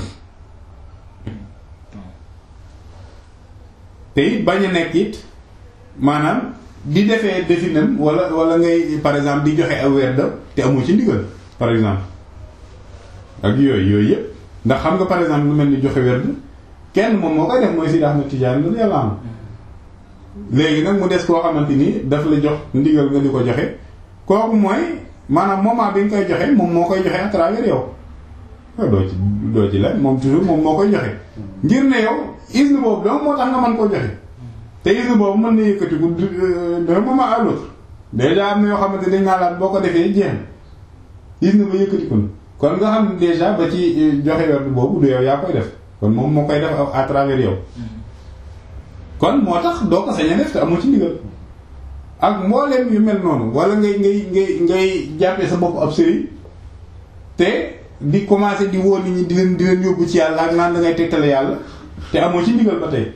te it bañ a nekk it maanaam di defee definam wala wala ngay par exemple di joxe aw werd te amoo ci ndigal par exemple ak yooyu yooyu yëpp ndax xam nga par exemple lu mel ni joxe werd kenn moom moo koy def mooy Sidi Ahmed Tidiane la yàlla am léegi nag mu des koo xamante ni daf la jox ndigal nga di ko joxe kooku mooy maanaam moment bi nga koy joxe moom moo koy joxe à travers yow doo ci doo ci la moom toujours moom moo koy joxe ngir ne yow isne boobu donc moo tax nga mën koo joxe te isne boobu mën na yëkkatiku d'un moment à l'autre déjà am na yoo xamante dañ naa laan boo ko defee jeex isne ba yëkkatiku na kon nga xam ne déjà ba ci joxe werd boobu du yow yaa koy def kon moom moo koy def à travers yow kon moo tax doo ko sañ a def te amoo ci ndigal ak mbooleem yu mel noonu wala ngay ngay ngay ngay jàppee sa bopp ab sëriñ te di commencer di woo nit ñi di leen di leen yóbbu ci yàlla ak naan da ngay tegtale yàlla te amoo ci ndigal ba tey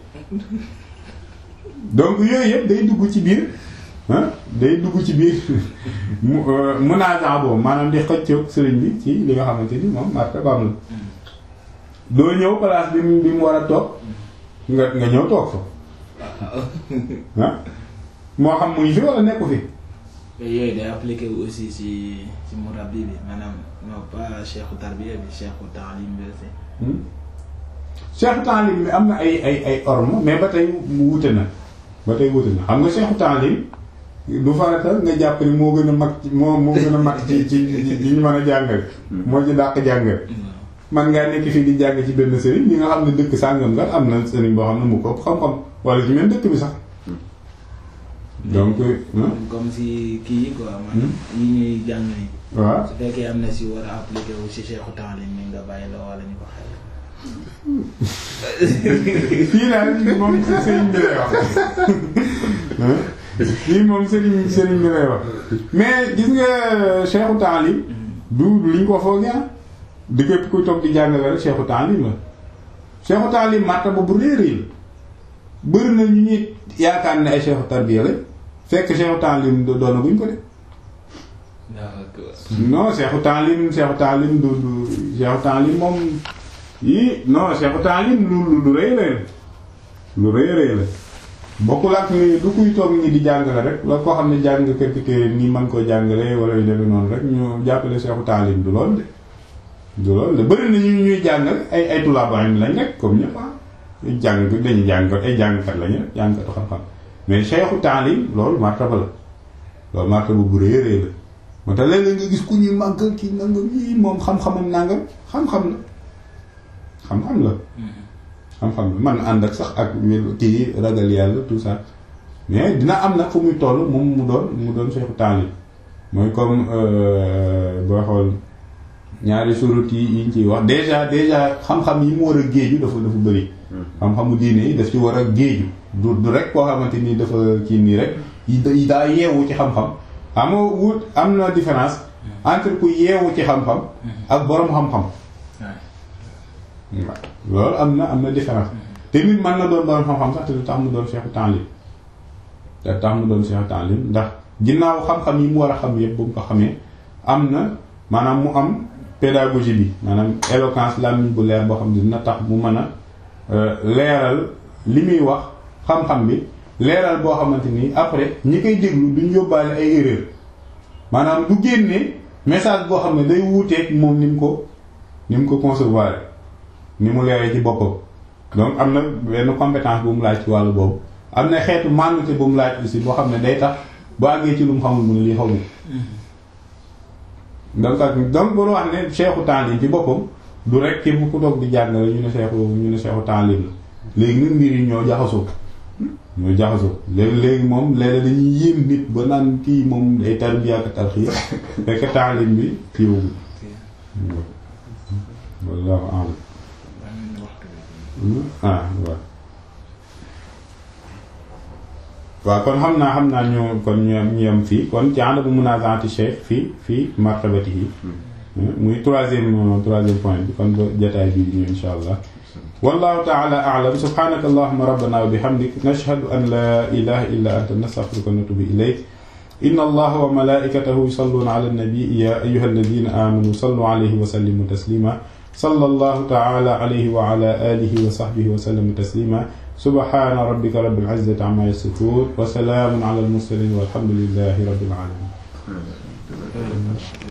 donc yooyu yëpp day dugg ci biir ah day dugg ci biir mu munaasan boobu maanaam di xëccoog sëriñ bi ci li nga xamante ni moom martabaam la doo ñëw place bi mu bi mu war a toog nga nga ñëw toog fa ah moo xam mu ngi fi wala nekku fi. yooyu day appliqué wu aussi ci ci murabbi bi maanaam non pas cheikhu tarbiya bi cheikhu taalim bi aussi. cheikhu taalim bi am na ay ay ay orme mais ba tey mu wute na ba tey wute na xam nga cheikhu taalim du farata nga jàpp ni moo gën a mag ci moo moo gën a mag ci ci ci ñu mën a jàngale. moo ci dàq jàngale. man ngaa nekk fii di jàng ci benn sëriñ ñi nga xam ne dëkk sàngam nga am na sëriñ boo xam ne mu ko xam-xam wala ci même dëkk bi sax. donc. comme si kii yi quoi. maanaam yi ñuy jàng nii. waaw su fekkee am na si war a appliqué wu si cheikhu taalim mi nga bàyyi la wala ñu ko xel. fii daal moom sëriñ bi lay wax fii moom sëriñ sëriñ bi lay wax mais gis nga cheikhu taalim du liñ ko foogee ah di képp kuy toog di jàngale rek cheikhu taalim la cheikhu taalim martaba bu réer yi la bëri na ñu ñuy yaakaar ne ay cheikhu tarbiya la fekk cheikhu taalim doona buñ ko de non cheikhu taalim cheikhu taalim du du cheikhu taalim moom yii non cheikhu taalim lu lu rëy rëy la lu rëy rëy la bokkul ak ni du kuy toog ñi di jàngale rek la koo xam ne jàng kër te nii man koo jàngale wala yu demee noonu rek ñu jàppale cheikhu taalim du lool de du lool de bëri na ñu ñuy jàngal ay ay tulaabaam lañ rek comme ñëpp ah jàng dañuy jàng ay jàngkat lañu rek jàngkatu xam-xam mais cheikhu taalim loolu martaba la loolu martaba bu rëy rëy la moo tax léeg-léeg nga gis ku ñuy màggal kii nangam yii moom xam-xamam nangam xam-xam la xam-xam la xam-xam la man ànd ak sax ak kii ragal yàlla tout ça mais dina am nag fu muy toll moom mu doon mu doon cheikhu taalim mooy comme boo xool ñaari surut yi yi ñu ciy wax déjà déjà xam-xam yi mu war a géeju dafa dafa bëri xam-xamu diine yi daf ci war a géeju du du rek koo xamante ni dafa kii nii rek yi daa yeewu ci xam-xam xam nga wut am na différence entre ku yeewu ci xam-xam ak boroom xam-xam waaw loolu am na am na différence te nit mën na doon boroom xam-xam sax te du tax mu doon cheikhu ta'lim te tax mu doon cheikhu ta'lim ndax ginnaaw xam-xam yi mu war a xam yépp bu mu ko xamee am na maanaam mu am pédagogie bi maanaam éloquence làmmiñ bu leer boo xam ne dina tax mu mën a leeral li muy wax xam-xam bi leeral boo xamante ni après ñi koy déglu duñ yóbbaale ay erreur maanaam du génne message boo xam ne day wuuteeg moom ni mu ko ni mu ko concevoir ni mu leeree ci boppam donc am na benn compétence bu mu laaj ci wàllu boobu am na xeetu màndute bu mu laaj aussi boo xam ne day tax boo àggee ci lu mu xamul mu ne lii xaw donc ak donc bu wax ne cheikhu ta'lim ci boppam du rek képp ku toog di jàngale ñu ne cheikhu ñu ne cheikhu ta'lim la léegi nag mbir yi ñoo jaxasoo ñoo jaxasoo léegi léegi moom léeg dañuy yéem nit ba naan kii moom day tarbiya ak tarxiya fekk ta'lim bi kiiwagul wallahu a'lam ah waaw waaw kon xam naa xam naa ñu kon ñu ñu yem fii kon ci ànd bu munazaati cheikh fii fii martabatihi muy troisième troisième point bi kon ba jotaay bii di ñëw insha allah wallahu ta'ala a'lam subhanaka allahumma rabbana wa bihamdik nashhadu an la ilaha illa anta nastaghfiruka wa natubu ilayk inna allaha wa malaikatahu yusalluna ala an-nabi ya ayyuha alladhina amanu sallu alayhi wa sallimu taslima sallallahu ta'ala alayhi wa ala alihi wa sahbihi wa sallam taslima subhana rabbika rabbil izzati amma yasifun wa salamun ala al mursalin walhamdulillahi rabbil alamin